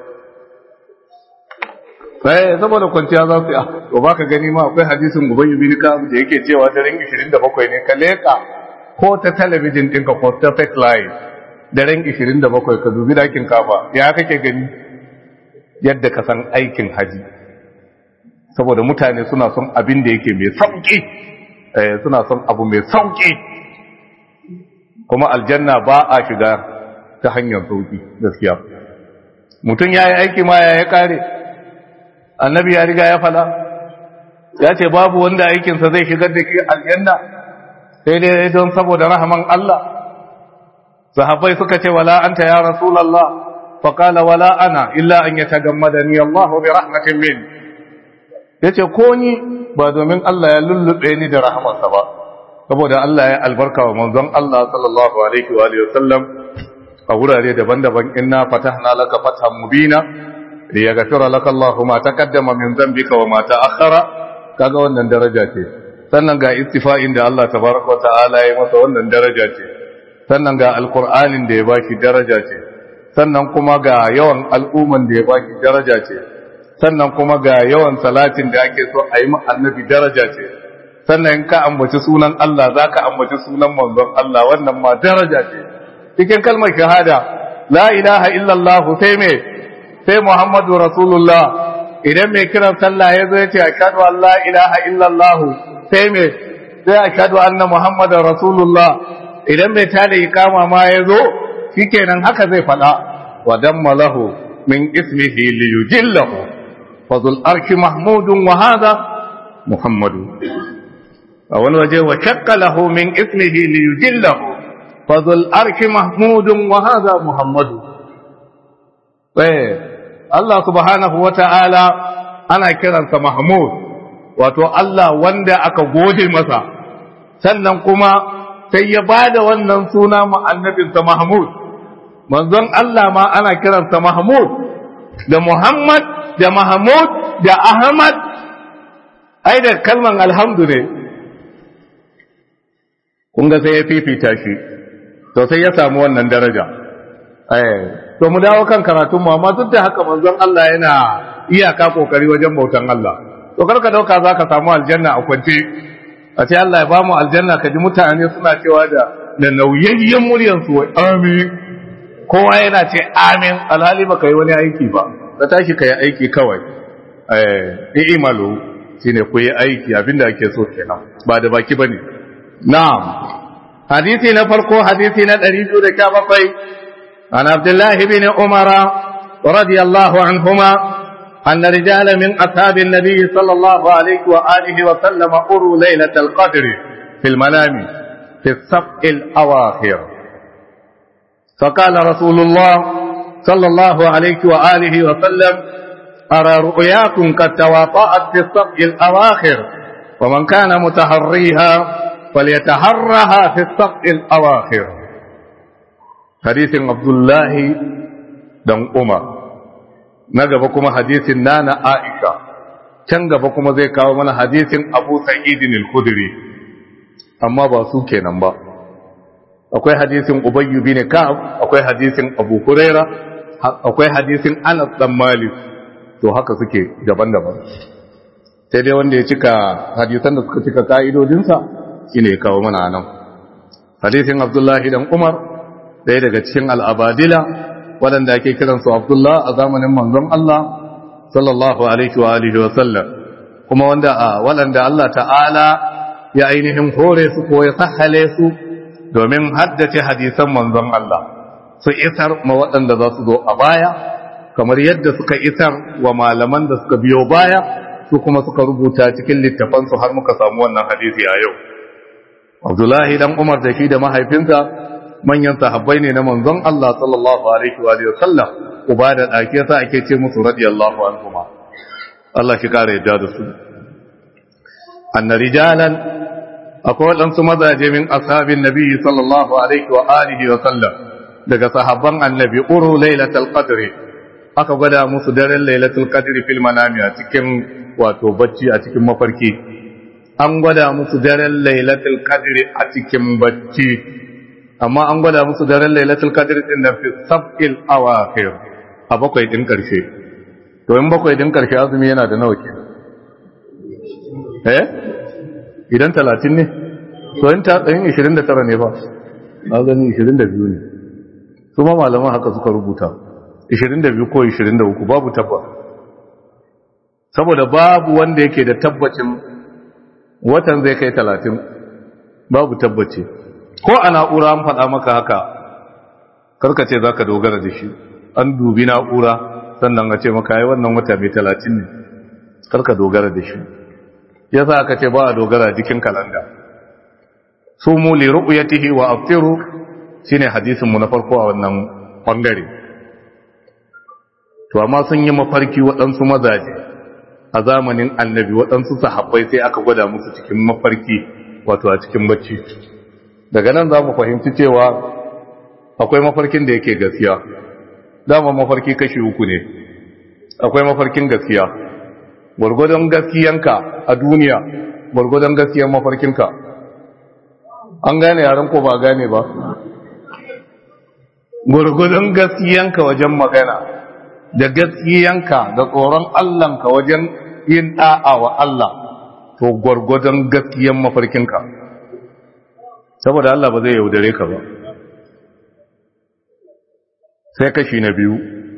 sai saboda kwanciya za su yi to ba ka gani ma akwai hadisin ubayy bin ka'ab da yake cewa daren 27 ne ka leka ko ta talabijin ɗinka ko ta fake live daren 27 ka dubi dakin kafa ya kake gani yadda ka san aikin haji saboda mutane suna son abin da yake mai sauki suna son abu mai sauki kuma aljanna ba a shiga ta hanyar sauki gaskiya mutum ya yi aiki ma ya ya kare annabi ya riga ya fada ya ce babu wanda aikinsa zai shigar da ke aljanna sai dai don saboda rahaman Allah sahabbai suka ce wala anta ya rasulullah faqala wala ana illa an yatagammadani Allah bi rahmatin min yace ko ni ba domin Allah ya lullube ni da rahamarsa ba saboda Allah ya albarka wa manzon Allah sallallahu alaihi wa alihi wasallam a wurare daban-daban inna fatahna laka fathan mubina liyaghfira laka Allahu ma taqaddama min dhanbika wa ma ta'akhkhara kaga wannan daraja ce sannan ga istifa'in da Allah tabaraka ta'ala ya masa wannan daraja ce sannan ga alqur'anin da ya baki daraja ce sannan kuma ga yawan al'umman da ya baki daraja ce sannan kuma ga yawan salatin da ake so a yi ma annabi daraja ce sannan in ka ambaci sunan Allah zaka ambaci sunan manzon Allah wannan ma daraja ce cikin kalmar shahada la ilaha illallah sai me sai Muhammadu Rasulullah idan mai kiran sallah ya zo ya ce ashhadu an la ilaha illallah sai me sai ashhadu anna Muhammadar Rasulullah idan mai tada ikama ma ya zo shikenan haka zai fada wa damma lahu min ismihi li yujillahu fadul arshi mahmudun wa hadha Muhammadu a wani waje wa shakka lahu min ismihi li yujillahu fadul arshi mahmudun wa hadha Muhammadu Allah subhanahu wa ta'ala ana kiransa Mahmud, wato Allah wanda aka gode masa, sannan kuma sai ya ba da wannan suna annabinsa Mahmud, manzon Allah ma ana kiransa Mahmud, da Muhammad, da Mahmud, da Ahmad, ai da kalman alhamdu ne, kunga sai ya fifita shi, to sai ya samu wannan daraja. to mu dawo kan karatun mu amma duk da haka manzon Allah yana iyaka kokari wajen bautan Allah to karka dauka zaka samu aljanna a kwance a ce Allah ya ba mu aljanna kaji mutane suna cewa da da nauyayyen muryar su wai amin kowa yana ce amin alhali baka yi wani aiki ba ka tashi ka yi aiki kawai eh i'malu shine ku yi aiki abinda ake so kenan ba da baki bane na'am hadisi na farko hadisi na 217 عن عبد الله بن عمر رضي الله عنهما أن رجالا من أصحاب النبي صلى الله عليه وآله وسلم أروا ليلة القدر في المنام في السبع الأواخر فقال رسول الله صلى الله عليه وآله وسلم أرى رؤياكم قد تواطأت في السبع الأواخر ومن كان متحريها فليتحرها في السبع الأواخر hadisin abdullahi dan umar na gaba kuma hadisin nana aisha can gaba kuma zai kawo mana hadisin abu sa'idin al-khudri amma ba su kenan ba akwai hadisin ubayyu bin ka'ab akwai hadisin abu huraira akwai hadisin anas dan malik to haka suke daban-daban sai dai wanda ya cika hadisan da suka cika ka'idodinsa shine ya kawo mana nan hadisin abdullahi dan umar ɗaya daga cikin al'abadila waɗanda ake kiransu Abdullah a zamanin manzon Allah sallallahu Alaihi wa Alihi wasallam kuma wanda a waɗanda Allah ta'ala ya ainihin hore su ko ya sahale su domin haddace hadisan manzon Allah su isar ma waɗanda za su zo a baya kamar yadda suka isar wa malaman da suka biyo baya su kuma suka rubuta cikin littafansu har muka samu wannan hadisi a yau Abdullahi dan Umar da shi da mahaifinsa manyan sahabbai ne na manzon Allah sallallahu alaihi wa sallam uba da dake sa ake ce musu radiyallahu anhuma Allah shi kare yadda da su anna rijalan akwai wadansu mazaje min ashabin nabi sallallahu alaihi wa alihi wa sallam daga sahabban annabi uru lailatul qadri aka gwada musu daren lailatul qadri fil manami a cikin wato bacci a cikin mafarki an gwada musu daren lailatul qadri a cikin bacci amma an gwada musu daren lailatul qadri din da fi sab'il awakhir a bakwai din karshe to in bakwai din karshe azumi yana da nawa kenan eh idan 30 ne to in ta tsayin 29 ne ba na gani 22 ne su ma malaman haka suka rubuta 22 ko 23 babu tabbas saboda babu wanda yake da tabbacin watan zai kai 30 babu tabbaci ko a na'ura an faɗa maka haka karka ce za ka dogara da shi an dubi na'ura sannan a ce maka yi wannan wata mai 30 ne karka dogara da shi ya sa aka ce ba a dogara jikin kalanda su mu li ru'yatihi wa aftiru shine hadisin mu na farko a wannan bangare to amma sun yi mafarki waɗansu mazaje a zamanin annabi waɗansu sahabbai sai aka gwada musu cikin mafarki wato a cikin bacci daga nan za mu fahimci cewa akwai mafarkin da yake gaskiya dama mafarki kashi uku ne akwai mafarkin gaskiya gwargwadon gaskiyanka a duniya gwargwadon gaskiyan mafarkinka an gane yaren ko ba gane ba gwargwadon gaskiyanka wajen magana da gaskiyanka da tsoron Allahnka wajen yin da'a wa Allah to gwargwadon gaskiyan mafarkinka saboda Allah ba zai yaudare ka ba sai kashi na biyu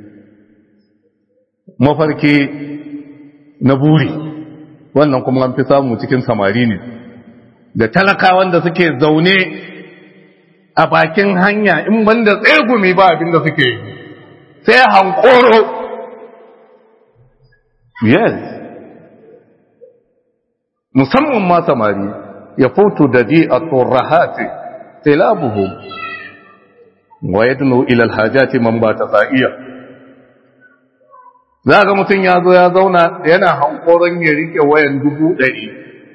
mafarki na buri wannan kuma an fi samu cikin samari ne da talakawan da suke zaune a bakin hanya in banda tsegumi ba abinda suke yi sai hankoro yes musamman ma samari ya fito da ji a tsorahati tilabuhu wa ya tuno ilal hajjati man ba ta sa'iya za ga mutum ya zo ya zauna yana hankoron ya rike wayan dubu ɗari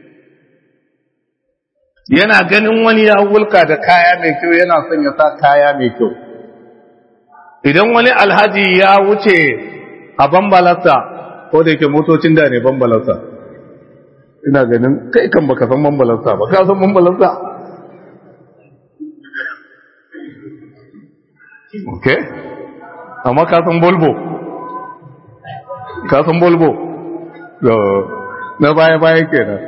yana ganin wani ya wulka da kaya mai kyau yana son ya sa kaya mai kyau idan wani alhaji ya wuce a bambalarsa ko da yake motocin da ne bambalarsa ina ganin kai kan baka san bambalarsa ba ka san bambalarsa ok amma ka san bolbo ka san bolbo na baya-baya kenan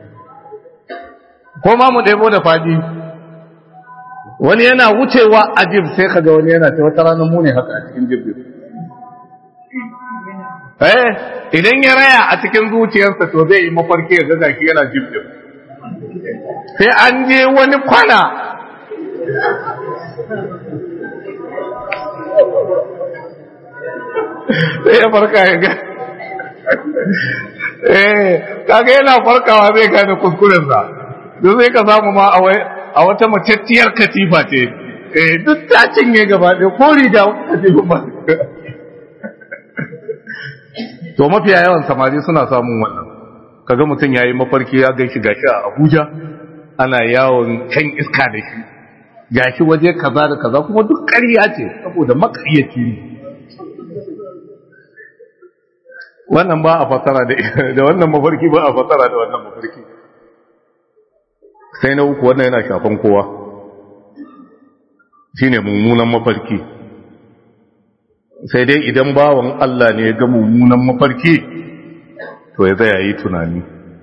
ko ma mu ɗebo da fadi wani yana wucewa a jib sai kaga wani yana ce wata ranar mu ne haka a cikin jib eh idan ya raya a cikin zuciyarsa to zai yi mafarki ya ga shi yana jib jib sai an je wani kwana sai ya farka ya ga eh kaga yana farkawa zai gane kuskurensa don sai ka samu ma a wata macacciyar katifa ce eh duk ta cinye gaba ɗaya ko riga katifa ba to mafiya yawan samari suna samun wannan kaga mutum yayi mafarki ya gaishe gashi a Abuja ana yawon kan iska da shi gashi waje kaza da kaza kuma duk ƙarya ce saboda makayyaci ne wannan ba a fasara da wannan mafarki ba a fasara da wannan mafarki sai na uku wannan yana shafan kowa shine mummunan mafarki sai dai idan bawan Allah ne ya ga mummunan mafarki to ya zaya yi tunani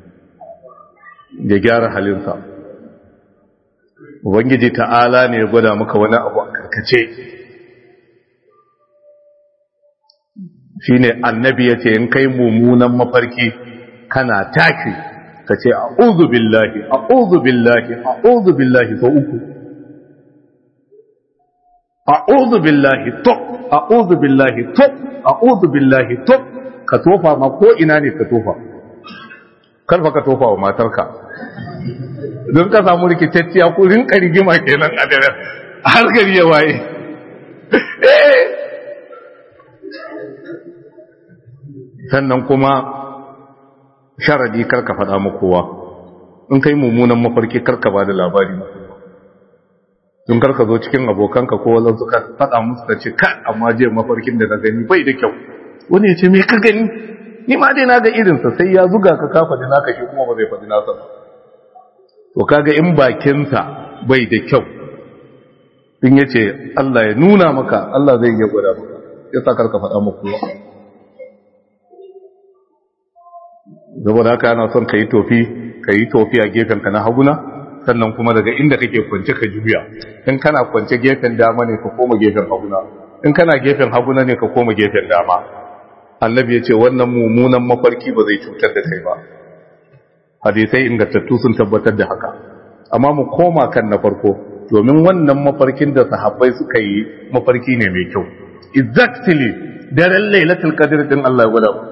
ya gyara halinsa ubangiji ta'ala ne ya gwada maka wani abu a karkace shine annabi ya ce in kai mummunan mafarki kana taki ka ce a'udhu billahi a'udhu billahi a'udhu billahi sau uku a'udhu billahi to a'udhu billahi to a'udhu billahi to ka tofa ma ko ina ne ka tofa karfa ka tofa wa matarka don ka samu rikitacciya ko rinka rigima kenan a dare har gari ya waye sannan kuma sharadi karka faɗa ma kowa in kai mummunan mafarki karka ba da labari don karka zo cikin abokanka ko wazan suka faɗa musu ka ce ka amma je mafarkin da na gani bai da kyau wani ya ce me ka gani ni ma dai na ga irinsa sai ya zuga ka ka faɗi naka shi kuma ba zai faɗi nasa ba to kaga in bakinsa bai da kyau in yace Allah ya nuna maka Allah zai iya gwada maka yasa karka faɗa muku saboda haka ana son ka yi tofi ka yi tofi a gefenka na haguna sannan kuma daga inda kake kwance ka juya in kana kwance gefen dama ne ka koma gefen haguna in kana gefen haguna ne ka koma gefen dama annabi ya ce wannan mummunan mafarki ba zai cutar da kai ba hadisai ingantattu sun tabbatar da haka amma mu koma kan na farko domin wannan mafarkin da sahabbai suka yi mafarki ne mai kyau exactly daren lailatul qadr din Allah ya gwada mu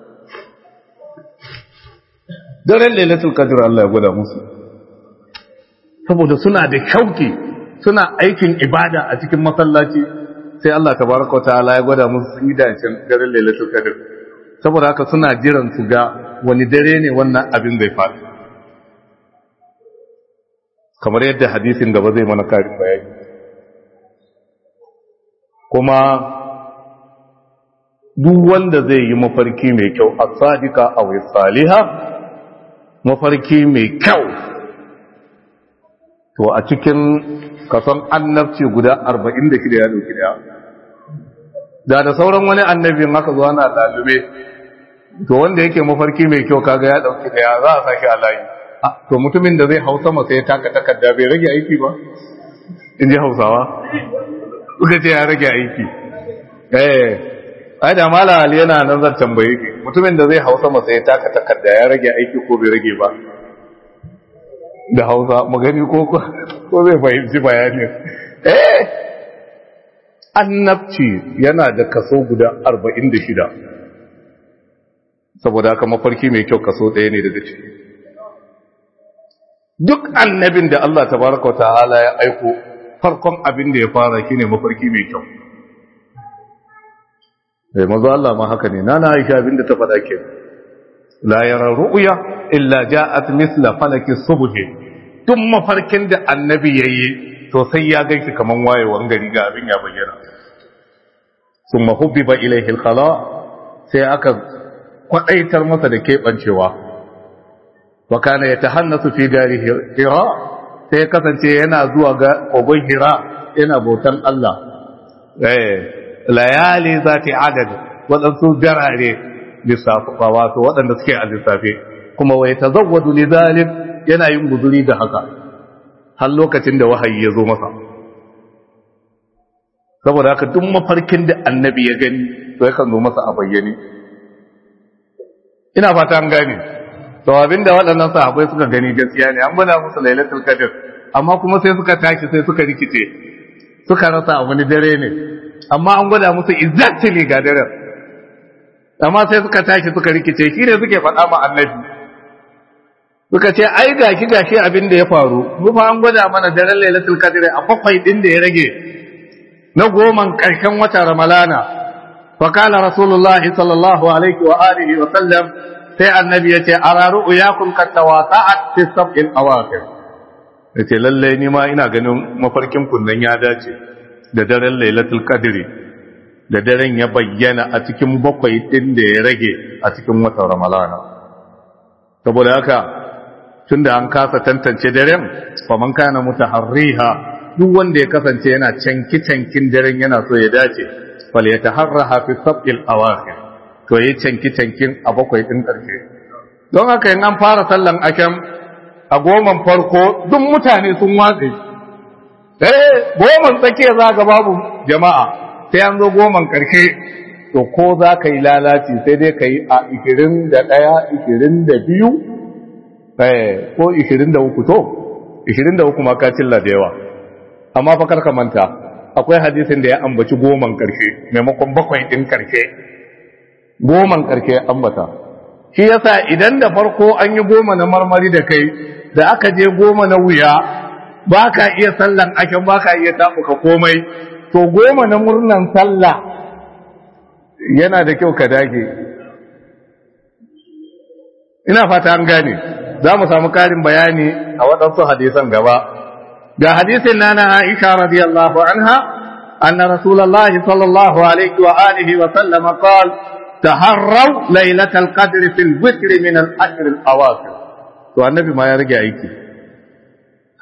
daren lailatul qadr Allah ya gwada musu saboda suna da kyauki suna aikin ibada a cikin masallaci sai Allah tabaraka ta'ala ya gwada musu sun yi dacin daren lailatul qadr saboda haka suna jiran su ga wani dare ne wannan abin zai faru kamar yadda hadisin gaba zai mana karin bayani kuma duk wanda zai yi mafarki mai kyau a sadika a wai saliha mafarki mai kyau to a cikin kason annabci guda 46 ya dauki daya da da sauran wani annabin haka zuwa na lalube to wanda yake mafarki mai kyau kaga ya dauki daya za a sake a layi to mutumin da zai hau sama sai ya taka takarda bai rage aiki ba in ji hausawa suka ce ya rage aiki eh ai da mala ali yana nan zan tambaye ki mutumin da zai hau sama sai ya taka takarda ya rage aiki ko bai rage ba da hausa magani ko ko zai fahimci bayanin eh annabci yana da kaso guda 46 saboda haka mafarki mai kyau kaso ɗaya ne daga ciki duk annabin da Allah tabaraka wa ta'ala ya aiko farkon abin da ya fara shine mafarki mai kyau eh mazo Allah ma haka ne nana Aisha abin da ta faɗa ke la yara ru'ya illa ja'at misla falaki subhi duk mafarkin da annabi yayi to sai ya gaishe kaman wayewan gari ga abin ya bayyana summa hubbiba ilayhi al-khala sai aka kwadaitar masa da kebancewa wa kana yatahannasu fi dari hira sai kasance yana zuwa ga kogon hira yana bautan Allah eh layali zati adad wadansu darare lissafa wato wadanda suke a lissafe kuma wai tazawwadu lidhalik yana yin guzuri da haka har lokacin da wahayi ya zo masa saboda haka duk mafarkin da annabi ya gani to yakan zo masa a bayyane ina fata an gane to abinda waɗannan sahabbai suka gani gaskiya ne an gwada musu lailatul qadr amma kuma sai suka tashi sai suka rikice suka rasa wani dare ne amma an gwada musu exactly ga daren amma sai suka tashi suka rikice shi ne suke faɗa ma annabi suka ce ai gashi gashi abin da ya faru mu fa an gwada mana daren lailatul qadr a bakwai din da ya rage na goman karshen wata ramalana fa kala rasulullahi sallallahu alaihi wa alihi wa sallam sai annabi ya ce ara ru'yakum kat tawata'at fi sab'il awaqir yace lalle ni ma ina ganin mafarkin kunnan ya dace da daren lailatul qadr da daren ya bayyana a cikin bakwai din da ya rage a cikin watan ramalana saboda haka tunda an kasa tantance daren faman kana mutaharriha duk wanda ya kasance yana canki cankin daren yana so ya dace fal yataharraha fi sab'il awakhir to yi canki cankin a bakwai din karshe don haka in an fara sallan akam a goman farko duk mutane sun watse eh goman tsakiya za ga babu jama'a sai an zo goman karshe to ko za ka yi lalaci sai dai ka yi a 21 22 ko 23 to 23 ma ka cilla da yawa amma fa karka manta akwai hadisin da ya ambaci goman karshe maimakon bakwai din karshe goman karshe ambata shi yasa idan da farko an yi goma na marmari da kai da aka je goma na wuya ba ka iya sallan aken ba ka iya tafuka komai to goma na murnan sallah yana da kyau ka dage ina fata an gane za mu samu karin bayani a waɗansu hadisan gaba ga hadisin nana Aisha radiyallahu anha anna rasulullahi sallallahu alaihi wa alihi wa sallam qal taharraw laylatal qadri fil witr min al ashr al awakhir to annabi ma ya rage aiki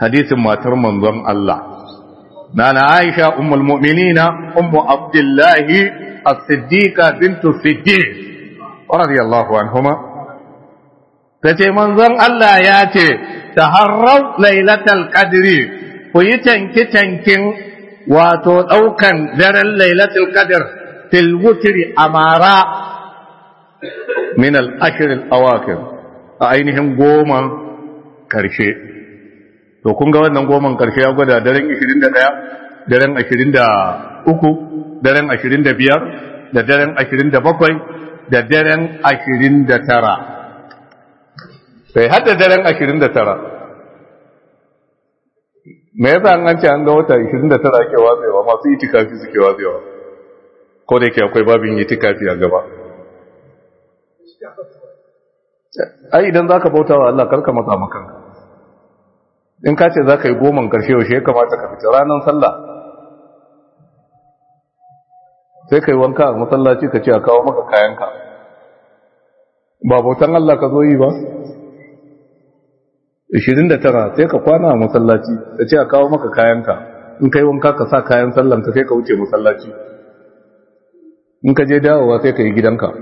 hadisin matar manzon Allah nana Aisha ummul mu'minina ummu Abdullahi as-Siddiqa bintu Siddiq radiyallahu anhuma tace manzon Allah ya ce taharraw lailatal qadri ku yi tanki tankin wato daukan daren lailatul qadr fil wutri amara min al-ashr al-awakir a ainihin goma karshe to kun ga wannan goman karshe ya gwada daren 21 daren 23 daren 25 da daren 27 da daren 29 sai hadda daren 29 me yasa an ce an ga wata 29 ake watsewa masu itikafi suke watsewa ko da yake akwai babin itikafi a gaba ai idan zaka bauta wa Allah karka matsa makanka in ka ce zaka yi goman karshe yaushe ya kamata ka fita ranar sallah sai kai wanka a masallaci ka ce a kawo maka kayanka ba bautan Allah ka zo yi ba 29 sai ka kwana a masallaci ka ce a kawo maka kayanka in kai wanka ka sa kayan sallanka sai ka wuce masallaci in ka je dawowa sai ka yi gidanka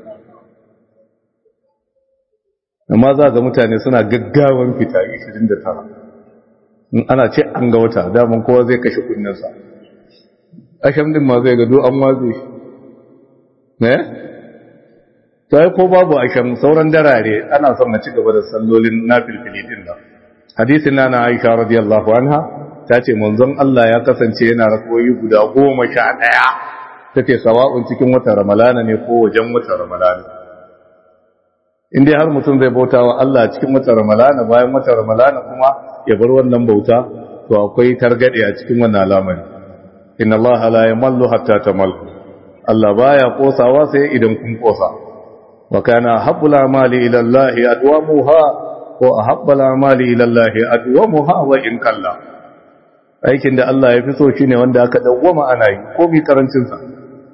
amma za ga mutane suna gaggawan fita 29 in ana ce an ga wata daman kowa zai kashe kunninsa asham din ma zai gado an waze shi ne? sai ko babu asham sauran darare ana son na ci gaba da sallolin na filfili din nan hadisin na na aisha radiyallahu anha ta ce manzon Allah ya kasance yana rakoyi guda goma sha ɗaya ta ce sawa'un cikin watan ramalana ne ko wajen watan ramalana in dai har mutum zai bauta wa Allah cikin watan ramalana bayan watan ramalana kuma ya bar wannan bauta to akwai targade a cikin wannan al'amari inna Allah la yamallu hatta tamallu Allah baya kosawa sai idan kun kosa wa kana habbul amali ila Allah adwamuha wa ahabbul amali ila Allah adwamuha wa in kalla aikin da Allah ya fi so shine wanda aka dawwama ana yi ko mi karancin sa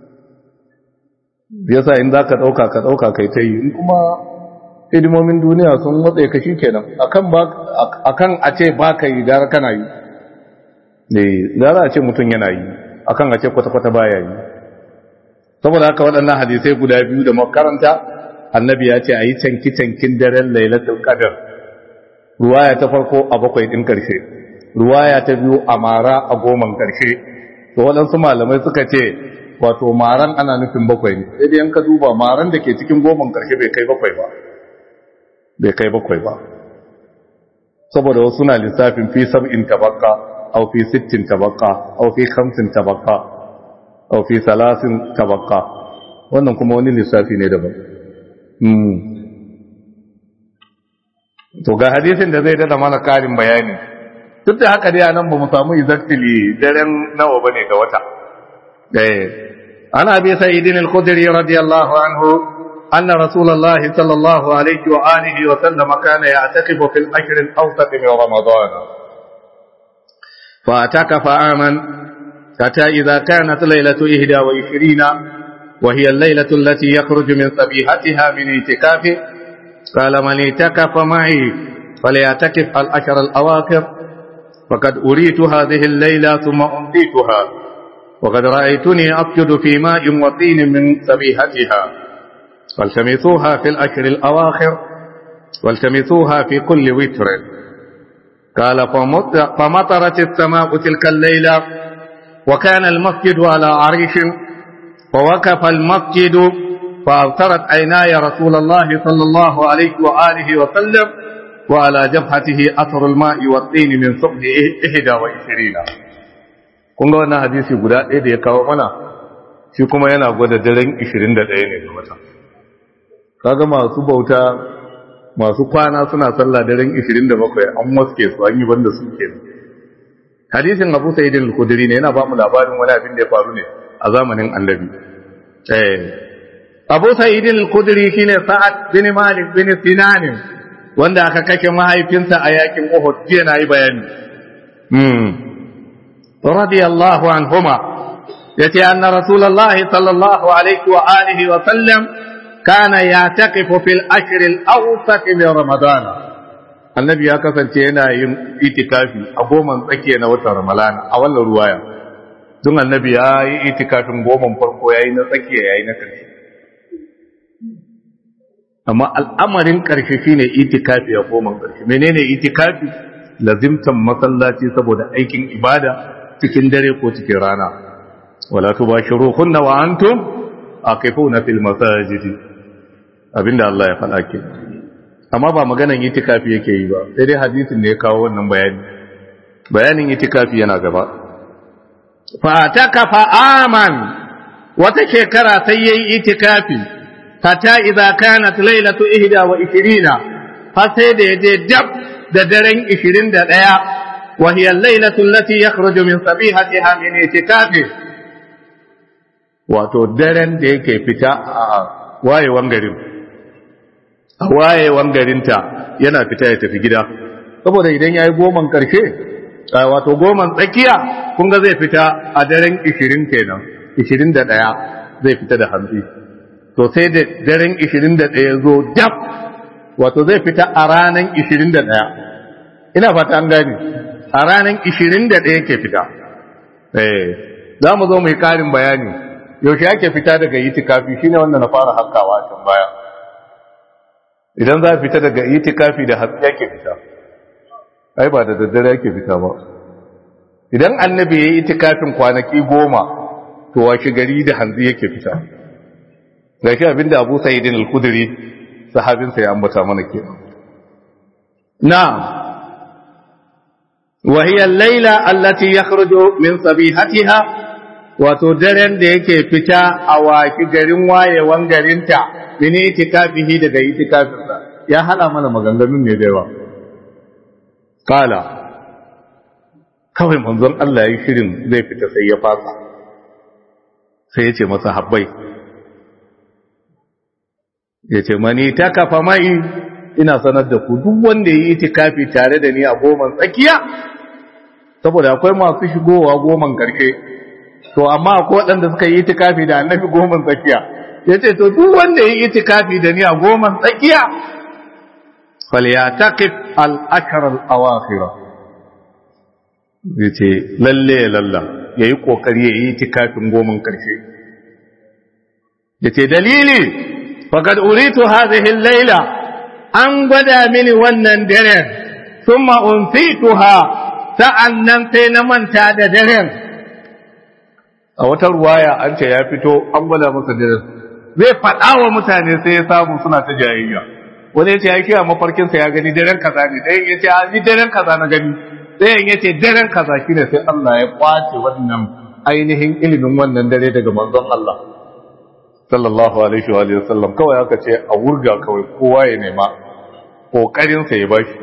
yasa in zaka dauka ka dauka kai ta yi in kuma hidimomin duniya sun matsaye ka kenan akan ba akan a ce ba ka yi gara kana yi ne gara a ce mutum yana yi akan a ce kwata-kwata baya yi saboda haka waɗannan hadisai guda biyu da makaranta annabi ya ce a yi canki-cankin daren lailatul qadar ruwaya ta farko a bakwai ɗin ƙarshe ruwaya ta biyu a mara a goman ƙarshe to waɗansu malamai suka ce wato maran ana nufin bakwai ne sai dai yanka duba maran da ke cikin goman ƙarshe bai kai bakwai ba bai kai bakwai ba saboda wasu na lissafin fi sab'in tabaqqa aw fi sittin tabaqqa aw fi khamsin tabaqqa aw fi salasin tabaqqa wannan kuma wani lissafi ne daban hmm to ga hadisin da zai dada mana karin bayani duk da haka dai anan ba mu samu exactly daren nawa bane ga wata eh ana bi sa'idin al-khudri radiyallahu anhu أن رسول الله صلى الله عليه وآله وسلم كان يعتكف في الأشهر الأوسط من رمضان فاعتكف عاما حتى إذا كانت ليلة إهدى وعشرين وهي الليلة التي يخرج من صبيحتها من اعتكافه قال من اعتكف معي فليعتكف الأشهر الأواخر فقد أريت هذه الليلة ثم أمضيتها وقد رأيتني أسجد في ماء وطين من صبيحتها والتمسوها في الأشهر الأواخر والتمسوها في كل وتر قال فمطرت السماء تلك الليلة وكان المسجد على عريش فوقف المسجد فأبصرت عيناي رسول الله صلى الله عليه وآله وسلم وعلى جبهته أثر الماء والطين من صبح إحدى وعشرين kun ga wannan hadisi guda ɗaya da ya kawo mana shi kuma yana gwada daren 21 ne ga wata kaga masu bauta masu kwana suna sallah daren 27 an waske su an yi banda su ke hadisin abu sa'id al-khudri ne yana ba mu labarin wani abin da ya faru ne a zamanin annabi eh abu sa'id al-khudri shine sa'ad bin malik bin sinan wanda aka kashe mahaifinsa a yakin uhud jiya na yi bayani hmm radiyallahu anhuma yace anna rasulullahi sallallahu alaihi wa alihi wa sallam كان يعتكف في الأشهر الأوسط من رمضان annabi ya kasance yana yin itikafi a goman tsakiya na watan ramalana a wannan ruwaya don annabi ya yi itikafin goman farko ya yi na tsakiya ya yi na ƙarshe amma al'amarin ƙarshe shine itikafi a goman ƙarshe menene itikafi lazimtan masallaci saboda aikin ibada cikin dare ko cikin rana wala tubashiruhunna wa antum aqifuna fil masajidi abinda Allah ya faɗa ke amma ba maganan itikafi yake yi ba sai dai hadisin ne ya kawo wannan bayani bayanin itikafi yana gaba fa takafa aman wata shekara sai yayi itikafi hatta idza kanat lailatu 21 fa sai da yaje dab da daren 21 wa hiya al-lailatu allati yakhruju min sabihatiha min itikafi wato daren da yake fita a wayewan garin a wayewan garinta yana fita ya tafi gida saboda idan ya yi goman ƙarshe wato goman tsakiya kun ga zai fita a daren 20 kenan 21 zai fita da hantsi to sai da daren 21 zo dab wato zai fita a ranar 21 ina fata an gani a ranar 21 ke fita eh za mu zo mai ƙarin bayani yaushe ake fita daga itikafi shine wanda na fara haskawa a can baya idan za a fita daga itikafi da hatsi yake fita ai ba da daddare yake fita ba idan annabi ya yi itikafin kwanaki goma to washe gari da hanzi yake fita ga shi abinda abu sa'idin al-kudri sahabinsa ya ambata mana ke na وهي الليلة التي يخرج من صبيحتها wato daren da yake fita a waki garin wayewan garinta mini itikafihi daga itikafinsa ya hada mana maganganun ne da yawa kala kawai manzon Allah ya shirin zai fita sai ya fasa sai ya ce masa habbai ya ce mani ta kafa mai ina sanar da ku duk wanda ya yi itikafi tare da ni a goman tsakiya saboda akwai masu shigowa goman karshe to amma akwai waɗanda suka yi itikafi da annabi goman tsakiya ya ce to duk wanda ya yi itikafi da ni a goman tsakiya falyataqif al-ashar al-awakhir yace lalle lalla yayi kokari yayi itikafin goman karshe yace dalili faqad uritu hadhihi al-laila an gwada mini wannan daren thumma unsituha sa'annan sai na manta da daren a wata ruwaya an ce ya fito an gwada masa daren zai faɗa wa mutane sai ya samu suna ta jayayya wani ya ce ya kiya mafarkinsa ya gani daren kaza ne ɗayan ya ce a ni daren kaza na gani ɗayan ya ce daren kaza shi ne sai Allah ya kwace wannan ainihin ilimin wannan dare daga manzon Allah sallallahu alaihi wa sallam kawai aka ce a wurga kawai kowa ya nema kokarinsa ya bashi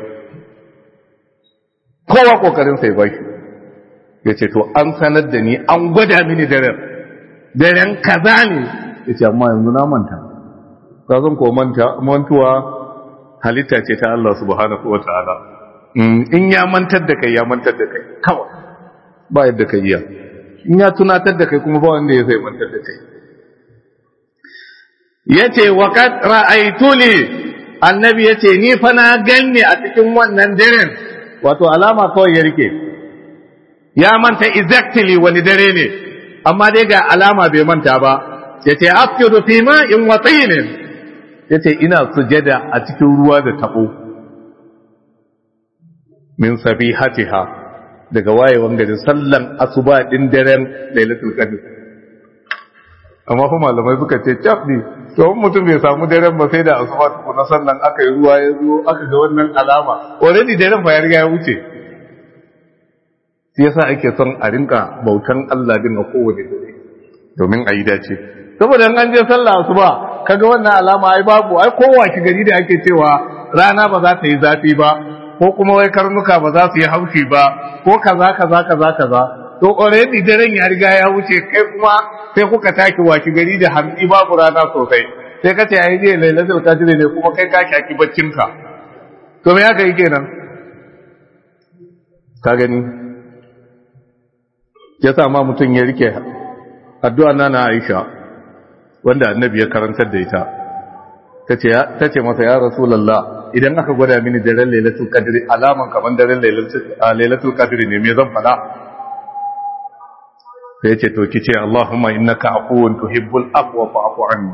kowa kokarinsa ya bashi ya ce to an sanar da ni an gwada mini daren daren kaza ne ya ce amma yanzu na manta ka zan ko mantuwa halitta ce ta Allah subhanahu wa ta'ala in ya mantar da kai ya mantar da kai kawai ba yadda ka iya in ya tunatar da kai kuma ba wanda ya zai mantar da kai ya ce wa kad ra'aituli annabi ya ce ni fa na ganni a cikin wannan daren wato alama kawai ya rike ya manta exactly wani dare ne amma dai ga alama bai manta ba ya ce afkiru fi ma'in wa tsinin ya ce ina sujada a cikin ruwa da tabo min sabihatiha daga wayewan gari sallan asuba din daren lailatul qadr amma fa malamai suka ce cap ne to mutum bai samu daren ba sai da asuba tukuna sannan aka yi ruwa ya zo aka ga wannan alama already daren fa ya riga ya wuce shi yasa ake son a rinka bautan Allah din a kowane dare domin a yi dace saboda an je sallah asuba kaga wannan alama ai babu ai kowa shi gari da ake cewa rana ba za ta yi zafi ba ko kuma wai karnuka ba za su yi haushi ba ko kaza kaza kaza kaza to already daren ya riga ya wuce kai kuma sai kuka taki washi gari da hamsi babu rana sosai sai ka ce ai je lailatul qadr ne kuma kai ka shaki baccin ka to me aka yi kenan ka gani ya sa ma mutum ya rike addu'a na na Aisha wanda annabi ya karantar da ita ta ce masa ya rasulallah idan aka gwada mini daren lailatul qadri alaman kaman daren lailatul qadri ne me zan fada sai ce to kice Allahumma innaka afuwun tuhibbul afwa fa'fu anni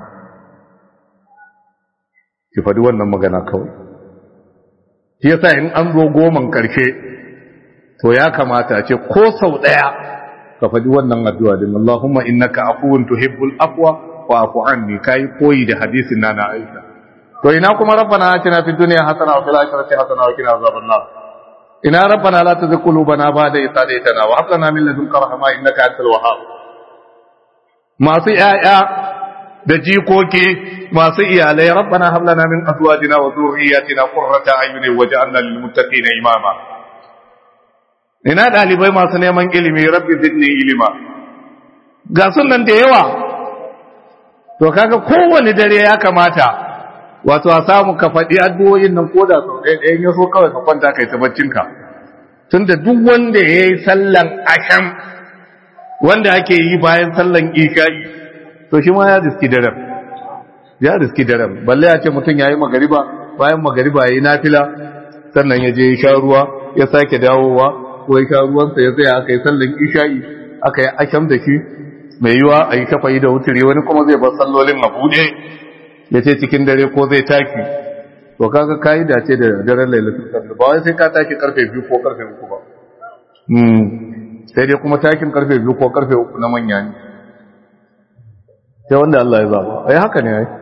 ki fadi wannan magana kawai shi yasa in an zo goman karshe to ya kamata a ce ko sau daya ka fadi wannan addu'a din Allahumma innaka afuwun tuhibbul afwa fa'fu anni kai koyi da hadisin nana Aisha to ina kuma rabbana atina fid dunya hasana wa fil akhirati hasana wa qina azaban nar ina rabbana la tuzigh qulubana ba'da idh hadaytana wa hab lana min ladunka rahma innaka antal wahhab masu yaya da jikoki masu iyalai rabbana hab lana min azwajina wa dhurriyyatina qurrata a'yunin waj'alna lil muttaqina imama ina dalibai masu neman ilimi rabbi zidni ilima ga sunan da yawa to kaga kowane dare ya kamata wato a samu ka faɗi addu'o'in nan ko da sau ɗaya ɗayan ya so kawai ka kwanta kai ta baccinka tun da duk wanda ya yi sallan asham wanda ake yi bayan sallan isha'i to shi ma ya riski daren ya riski daren balle ya ce mutum ya yi magariba bayan magariba ya yi nafila sannan ya je ya sha ruwa ya sake dawowa ko ya sha ruwansa ya tsaya aka yi sallan isha'i aka yi asham da shi mai yiwa a yi shafa'i da wuturi wani kuma zai bar sallolin a buɗe ya ce cikin dare ko zai taki to kaga kayi dace da daren lailatul qadr ba wai sai ka taki karfe 2 ko karfe 3 ba hmm sai dai kuma takin karfe 2 ko karfe 3 na manya ne sai wanda Allah ya zaba ai haka ne ai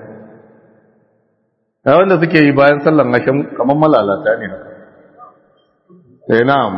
ai wanda suke yi bayan sallan asham kamar malalata ne haka eh na'am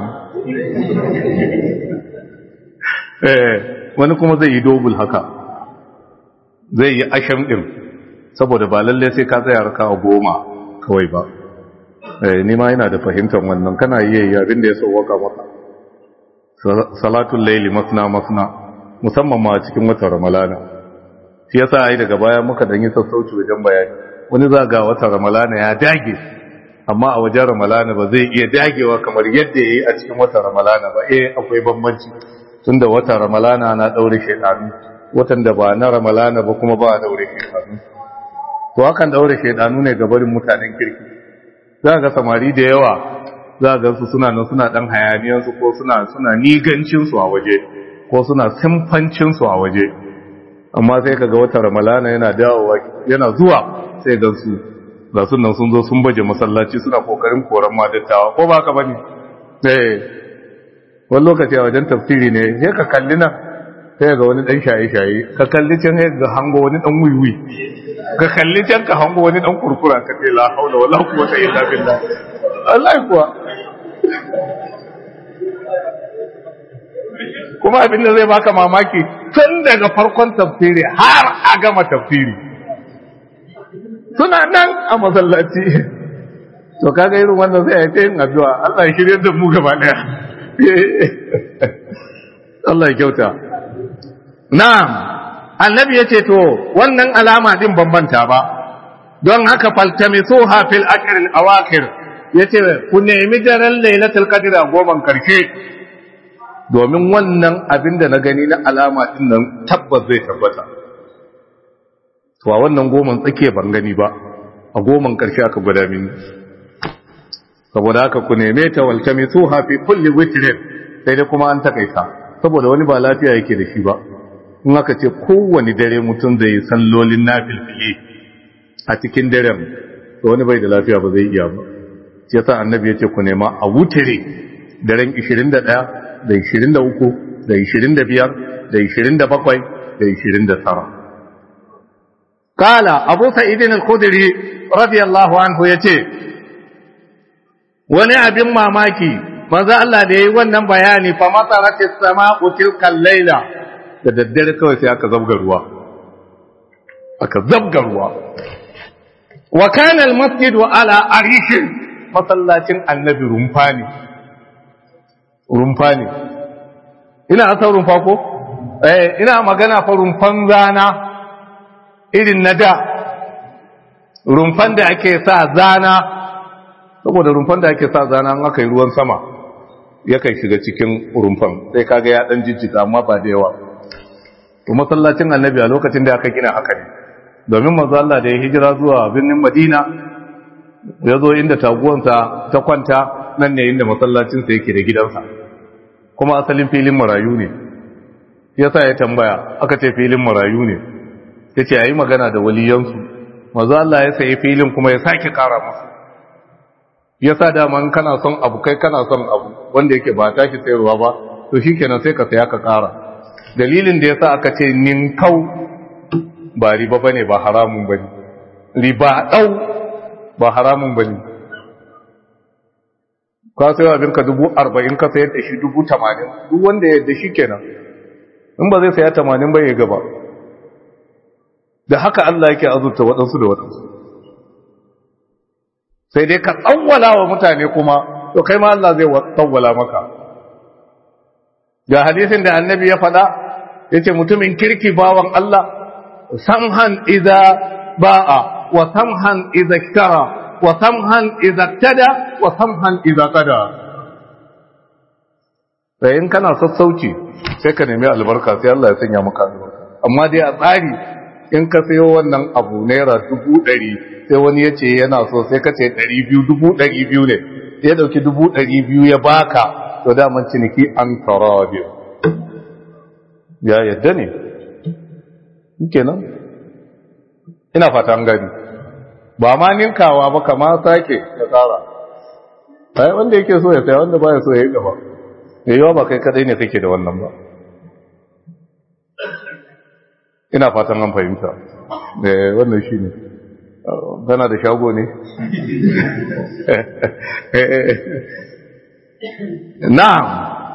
eh wani kuma zai yi dobul haka zai yi asham din saboda ba lalle sai ka tsaya raka goma kawai ba eh ni ma ina da fahimtar wannan kana iya yi abin da ya sauwaka maka salatul layli masna masna musamman ma cikin watan ramalana shi yasa ai daga baya muka dan yi sassauci wajen bayani wani za ga watan ramalana ya dage amma a wajen ramalana ba zai iya dagewa kamar yadda yayi a cikin watan ramalana ba eh akwai bambanci tunda watan ramalana na daure shedanu watan da ba na ramalana ba kuma ba a daure shedanu to hakan daure shaidanu ne ga barin mutanen kirki za ga samari da yawa za ga su suna nan suna dan hayaniyan su ko suna suna nigancin su a waje ko suna simfancin su a waje amma sai kaga wata ramalana yana dawowa yana zuwa sai ga su ga su nan sun zo sun baje masallaci suna kokarin koran madattawa ko ba ka bane eh wani lokaci a wajen tafsiri ne sai ka kalli nan sai ga wani dan shaye-shaye ka kalli can sai ga hango wani dan wiwi ka kalli can ka hango wani dan kurkura ka ce la haula wala quwwata illa billah Allah kuwa kuma abin da zai baka mamaki tun daga farkon tafsiri har a gama tafsiri suna nan a masallaci to kaga irin wannan zai yi yin addu'a Allah ya shirye da mu gaba daya Allah ya kyauta na'am annabi ya ce to wannan alama din bambanta ba don haka faltamisuha fil ashr al awakhir yace ku nemi daren lailatul qadr a goman karshe domin wannan abin da na gani na alama din nan tabbas zai tabbata to a wannan goman tsake ban gani ba a goman karshe aka gwada mini saboda haka ku neme ta waltamisuha fi kulli witrin sai dai kuma an takaita saboda wani ba lafiya yake da shi ba in aka ce kowane dare mutum zai yi sallolin nafilfili a cikin daren to wani bai da lafiya ba zai iya ba shi yasa annabi ya ce ku nema a wutire daren 21 da 23 da 25 da 27 da 29 kala abu sa'idin al-khudri radiyallahu anhu yace wani abin mamaki manzo Allah da yayi wannan bayani fa mataratis sama'u tilkal layla da daddare kawai sai aka zabga ruwa aka zabga ruwa wa kana al-masjidu ala arishin masallacin annabi rumfa ne rumfa ne ina asa rumfa ko eh ina magana fa rumfan zana irin na da rumfan da ake sa zana saboda rumfan da ake sa zana an aka yi ruwan sama yakan shiga cikin rumfan sai kaga ya dan jijjiga amma ba da yawa to masallacin annabi a lokacin da aka gina haka ne domin manzo Allah da ya hijira zuwa birnin Madina ya zo inda taguwansa ta kwanta nan ne inda masallacinsa yake da gidansa kuma asalin filin marayu ne ya sa ya tambaya aka ce filin marayu ne ya ce a yi magana da waliyansu mazu Allah ya sayi filin kuma ya sake kara musu ya sa daman kana son abu kai kana son abu wanda yake ba tashi sayarwa ba to shi kenan sai ka saya ka kara dalilin da ya sa aka ce ninkau ba riba ba ne ba haramun ba ne riba ɗau ba haramun ba ne ka sayo abinka dubu arba'in ka sayar da shi dubu tamanin duk wanda ya yadda shi kenan in ba zai saya tamanin ba ya gaba da haka Allah yake azurta waɗansu da waɗansu sai dai ka tsawwala wa mutane kuma to kai ma Allah zai tsawwala maka ga hadisin da annabi ya faɗa ya ce mutumin kirki bawan Allah samhan iza ba'a wa samhan iza kara wa samhan iza tada wa samhan iza kada sai in kana sassauci sai ka nemi albarka sai Allah ya sanya maka albarka amma dai a tsari in ka sayo wannan abu naira dubu ɗari sai wani ya ce yana so sai ka ce ɗari biyu dubu ɗari biyu ne ya ɗauki dubu ɗari biyu ya baka to daman ciniki an tara biyu ya yadda ne kenan ina fata an gani ba ma ninkawa ba kama sake ya tsara ai wanda yake so ya saya wanda baya so ya yi gaba yayiwa ba kai kadai ne kake da wannan ba ina fatan an fahimta wannan shi ne gana da shago ne na'am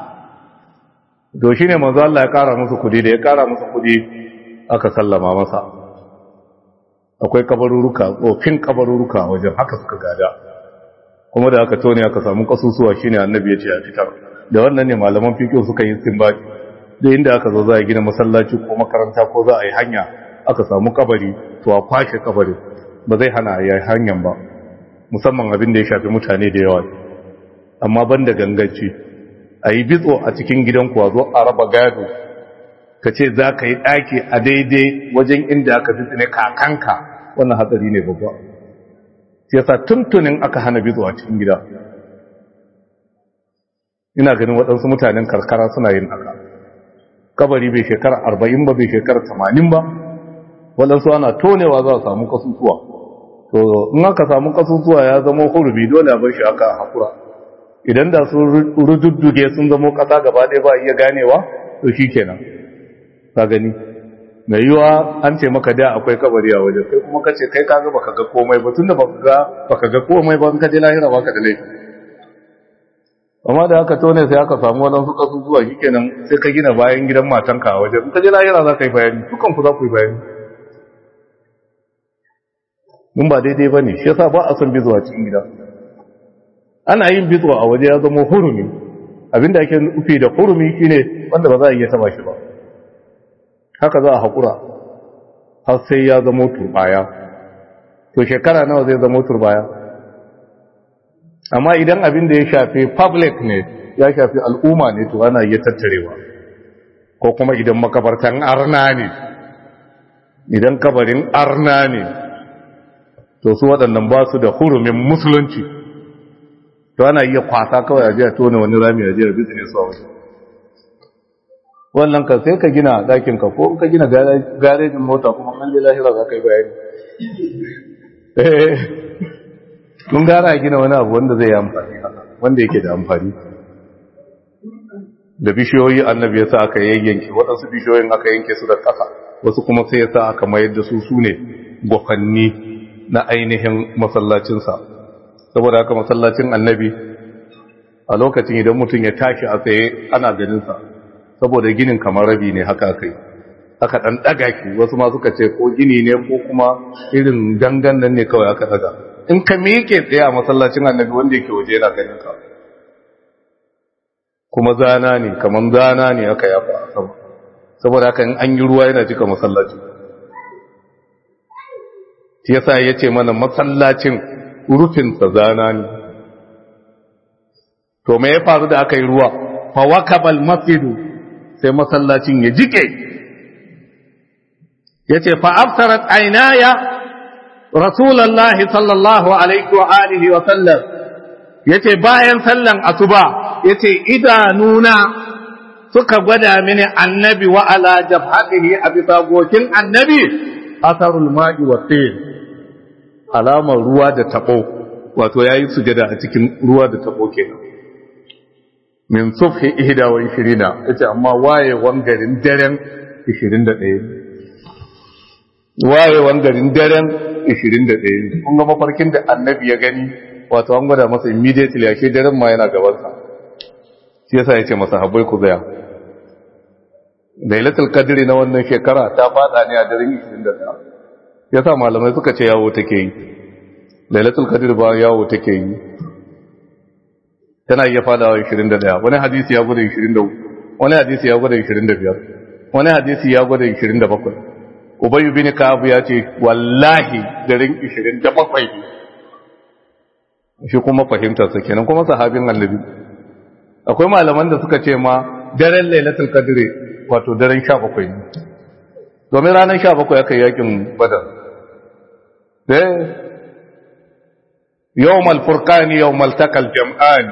to shi ne manzo Allah ya kara musu kudi da ya kara musu kudi aka sallama masa akwai kabaruruka tsofin kabaruruka wajen haka suka gada kuma da aka tone aka samu kasusuwa shine annabi ya ce a fitar da wannan ne malaman fiqh suka yi istinbati da inda aka zo za a gina masallaci ko makaranta ko za a yi hanya aka samu kabari to a kwashe kabari ba zai hana a yi hanyar ba musamman abin da ya shafi mutane da yawa amma ban da ganganci a yi bitso a cikin gidan kuwa zo a raba gado ka ce za ka yi ɗaki a daidai wajen inda aka fi ne kakanka wannan hatsari ne babba yasa tuntunin aka hana bitso a cikin gida ina ganin waɗansu mutanen karkara suna yin haka kabari bai shekara arba'in ba bai shekara tamanin ba waɗansu ana tonewa za a samu kasusuwa to in aka samu kasusuwa ya zama hurubi dole a bar shi aka haƙura idan da sun rududduge sun zama ƙasa gaba ɗaya ba iya ganewa to shi kenan ka gani mai yiwa an ce maka da akwai kabari a wajen sai kuma ka ce kai ka ga baka ga komai ba tunda baka ga baka ga komai ba in ka je lahira baka da laifi amma da aka tone sai aka samu waɗansu ƙasusuwa shi kenan sai ka gina bayan gidan matanka a wajen in ka je lahira za ka yi bayani dukan ku za ku yi bayani mun ba daidai ba ne shi yasa ba a son bizuwa cikin gida ana yin bizuwa a waje ya zama hurumi abinda ake nufi da hurumi shine wanda ba za a iya taba shi ba haka za a haƙura har sai ya zama turbaya to shekara nawa zai zama turbaya amma idan abin da ya shafi public ne ya shafi al'umma ne to ana iya tattarewa ko kuma idan makabartan arna ne idan kabarin arna ne to su waɗannan ba su da hurumin musulunci to ana iya kwasa kawai a jiya tone wani rami a jiya business a waje wannan ka sai ka gina ɗakinka ko ka gina garejin mota kuma kan lahira za ka yi bayani mun gara gina wani abu wanda zai yi amfani wanda yake da amfani da bishiyoyi annabi ya sa aka yayyanke waɗansu bishiyoyin aka yanke su da ƙasa wasu kuma sai ya sa aka mayar da su su ne gwafanni na ainihin masallacinsa saboda haka masallacin annabi a lokacin idan mutum ya tashi a tsaye ana ganinsa saboda ginin kamar rabi ne haka aka yi aka ɗan ɗaga ki wasu ma suka ce ko gini ne ko kuma irin dangan nan ne kawai aka ɗaga in ka miƙe tsaye a masallacin annabi wanda yake waje yana ganin ka kuma zana ne kamar zana ne aka yafa a sama saboda haka in an yi ruwa yana cika masallaci shi yasa ya ce mana masallacin rufinsa zana ne to me ya faru da aka yi ruwa fa wakabal masjidu sai masallacin ya jike yace fa aftarat aynaya rasulullahi sallallahu alaihi wa alihi wa sallam yace bayan sallan asuba yace idanuna suka gwada mini annabi wa ala jabhatihi a bisa gokin annabi asarul ma'i wa tin alamar ruwa da tabo wato yayi sujada a cikin ruwa da tabo kenan min subhi ihda wa 20 yace amma wayewan garin daren 21 wayewan garin daren 21 kun ga mafarkin da annabi ya gani wato an gwada masa immediately ashe daren ma yana gabansa shi yasa yace masa habbai ku zaya lailatul qadri na wannan shekara ta fada ne a daren 21 yasa malamai suka ce yawo take yi lailatul qadri ba yawo take yi tana iya fadawa 21 wani hadisi ya gwada 23 wani hadisi ya gwada 25 wani hadisi ya gwada 27 ubay bin ka'ab ya ce wallahi daren 27 shi kuma fahimtar sa kenan kuma sahabin annabi akwai malaman da suka ce ma daren lailatul qadri wato daren 17 ne domin ranar 17 aka yakin badar eh yawmal furqani yawmal takal jam'an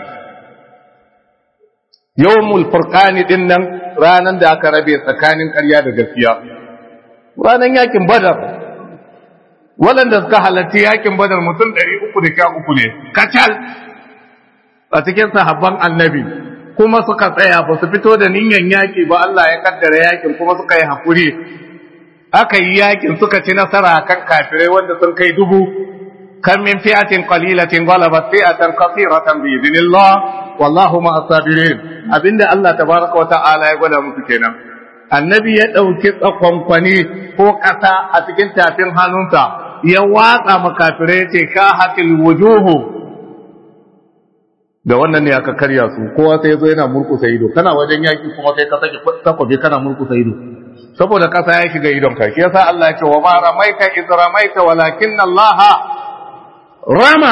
yawmul furqani din nan ranan da aka rabe tsakanin ƙarya da gaskiya ranan yakin badar waɗanda suka halarci yakin badar mutum 313 ne kacal a cikin sahabban annabi kuma suka tsaya ba su fito da niyyar yaki ba Allah ya kaddara yakin kuma suka yi hakuri aka yi yakin suka ci nasara kan kafirai wanda sun kai dubu kan min fi'atin qalilatin ghalabat fi'atan kathiratan bi idnillah wallahu ma asabirin abinda Allah tabaraka wa ta'ala ya gwada musu kenan annabi ya dauki tsakonkwani ko kasa a cikin tafin hannunsa ya watsa makafirai ce ka hatil wujuhu da wannan ne aka karya su kowa sai zo yana murkusa ido kana wajen yaki kuma sai ka sake takobi kana murkusa ido saboda kasa ya shiga idon ka shi yasa Allah ya ce wa ma ramaita iz ramaita walakin Allah rama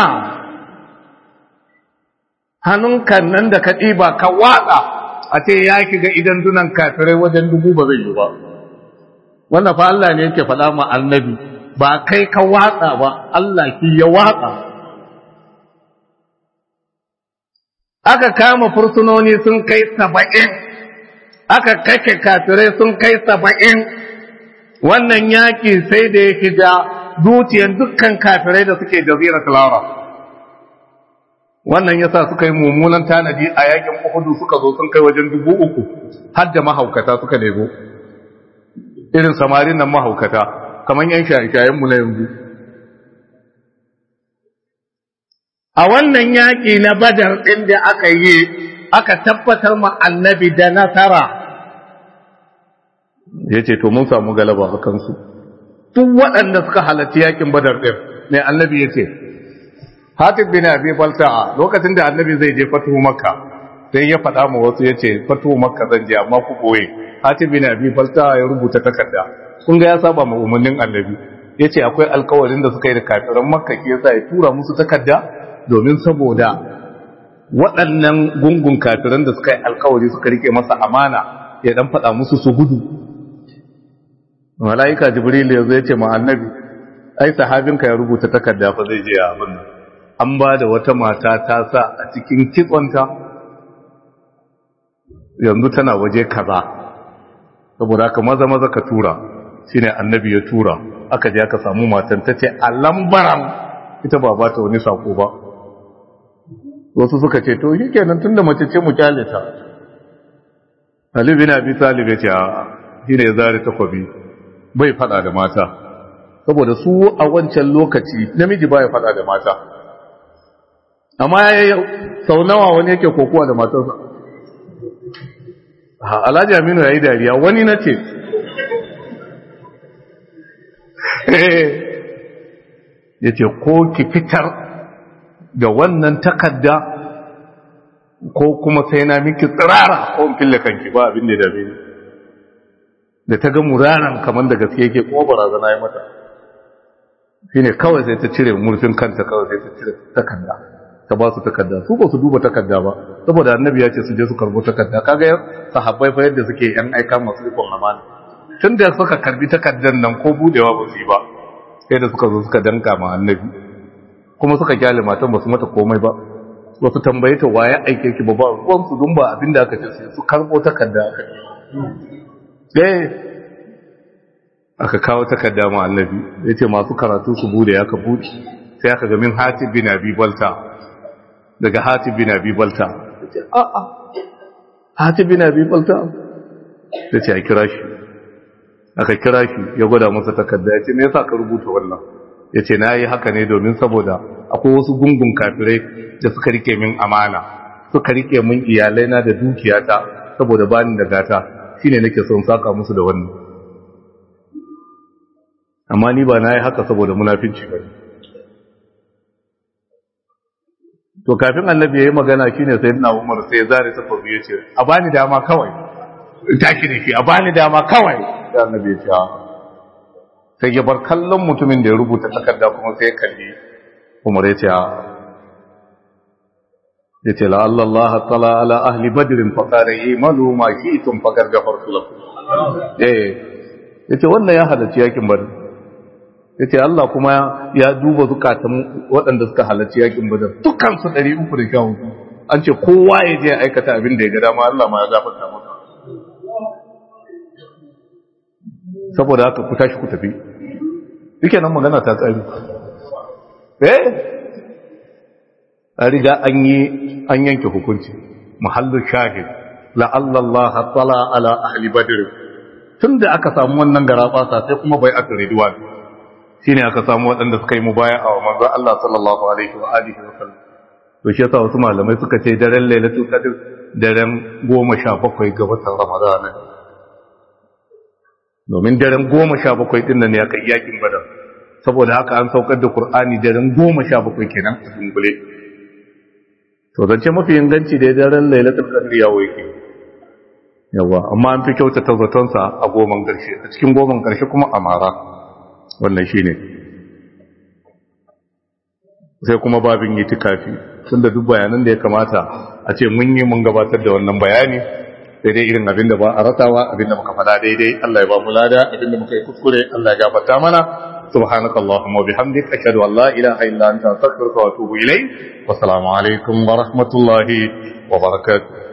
hannunka nan da ka ɗiba ka watsa a ce ya shiga idan dunan kafirai wajen dubu ba zai yi ba wannan fa Allah ne yake faɗa ma annabi ba kai ka watsa ba Allah ki ya watsa aka kama fursunoni sun kai saba'in aka kake kafirai sun kai saba'in wannan yaƙi sai da ya shiga zuciyar dukkan kafirai da suke jazirar Clara. wannan yasa suka yi mummunan tanadi a yakin Uhudu suka zo sun kai wajen dubu uku har da mahaukata suka nemo irin samarin nan mahaukata kamar yan shayayenmu na yanzu a wannan yaƙi na badar ɗin da aka yi aka tabbatar ma annabi da nasara ya ce to mun samu galaba a kansu duk waɗanda suka halarci yaƙin badar ɗin mai annabi ya ce hatib bin abi balta'a lokacin da annabi zai je fatuhu makka sai ya faɗa ma wasu ya ce fatuhu makka zan je amma ku ɓoye hatib bin abi balta'a ya rubuta takarda kun ga ya saba ma umarnin annabi ya ce akwai alkawarin da suka yi da kafiran makka ke yasa ya tura musu takarda domin saboda waɗannan gungun kafiran da suka yi alkawari suka rike masa amana ya dan faɗa musu su gudu mala'ika jibril yanzu ya ce ma annabi ai sahabinka ya rubuta takarda fa zai je a abin an ba da wata mata ta sa a cikin kitsonta yanzu tana waje kaza saboda haka maza maza ka tura shine annabi ya tura aka je aka samu matan ta ce a lambaran ita ba ba ta wani sako ba wasu suka ce to shi kenan tunda mace ce mu kyale ta Ali bin Abi Talib ya ce a shine ya zare takwabi bai fada da mata saboda su a wancan lokaci namiji baya fada da mata amma ya sau nawa wani yake kokowa da matarsa Alhaji Aminu ya yi dariya wani na ce ya ce ko ki fitar da wannan takadda ko kuma sai na miki tsirara ko in fille kanki ba abin da ya dame ni da ta ga muraran kamar da gaske yake kuma barazana ya mata shine kawai sai ta cire murfin kanta kawai sai ta cire takarda ta ba su takarda su ba su duba takarda ba saboda annabi ya ce su je su karbo takarda kaga sahabbai fa yadda suke yan aika masu rikon amana tun da suka karbi takardar nan ko budewa ba su yi ba sai da suka zo suka danka ma annabi kuma suka kyale matan ba su mata komai ba ba su tambaye ta waye aike ki ba ba ruwan su dun ba abin da aka ce sai su karbo takarda aka sai aka kawo takarda ma annabi ya ce masu karatu su bude ya ka bude sai aka ga min hatib bin abi balta daga hatib bin abi balta ya ce a a hatib bin abi balta ya ce a kira shi aka kira shi ya gwada masa takarda ya ce me yasa ka rubuta wannan ya ce na yi haka ne domin saboda akwai wasu gungun kafirai da suka rike min amana suka rike min iyalaina da dukiyata saboda bani da gata shine nake son saka musu da wannan amma ni ba na yi haka saboda munafinci ba to kafin annabi ya yi magana shine sai na umar sai zare ta faru ya ce a bani dama kawai tashi da shi a bani dama kawai sai annabi ya ce sai ya bar kallon mutumin da ya rubuta takarda kuma sai ya kalli umar ya ce ya ce la'alla Allah tala ala ahli badrin faqara imalu ma shi'tum faqad ghafartu lakum eh yace wannan ya halarci yakin badr yace Allah kuma ya duba zukatan waɗanda suka halarci yakin badr dukkan su 300 da kawo an ce kowa ya je aikata abin da ya ga dama Allah ma ya gafarta masa saboda haka ku tashi ku tafi yake nan magana ta tsari eh an riga an yi an yanke hukunci muhallin shahid la'alla Allah tala ala ahli badr tunda aka samu wannan garabasa sai kuma bai aka ridwan shine aka samu waɗanda suka yi mubaya'a wa manzo Allah sallallahu alaihi wa alihi wa sallam to shi yasa wasu malamai suka ce daren lailatul qadr daren 17 ga watan ramadan domin daren 17 din nan ne aka yakin badar saboda haka an saukar da qur'ani daren 17 kenan a dungule to zance mafi inganci da daren lailatul qadr ya yake yawa amma an fi kyautata zatonsa a goman karshe a cikin goman karshe kuma a mara wannan shine sai kuma babin itikafi tunda duk bayanan da ya kamata a ce mun yi mun gabatar da wannan bayani sai dai irin abinda ba a rasawa abinda muka fada daidai Allah ya ba mu lada abinda muka yi kuskure Allah ya gafarta mana سبحانك اللهم وبحمدك أشهد أن لا إله إلا أنت أستغفرك وأتوب إليك والسلام عليكم ورحمة الله وبركاته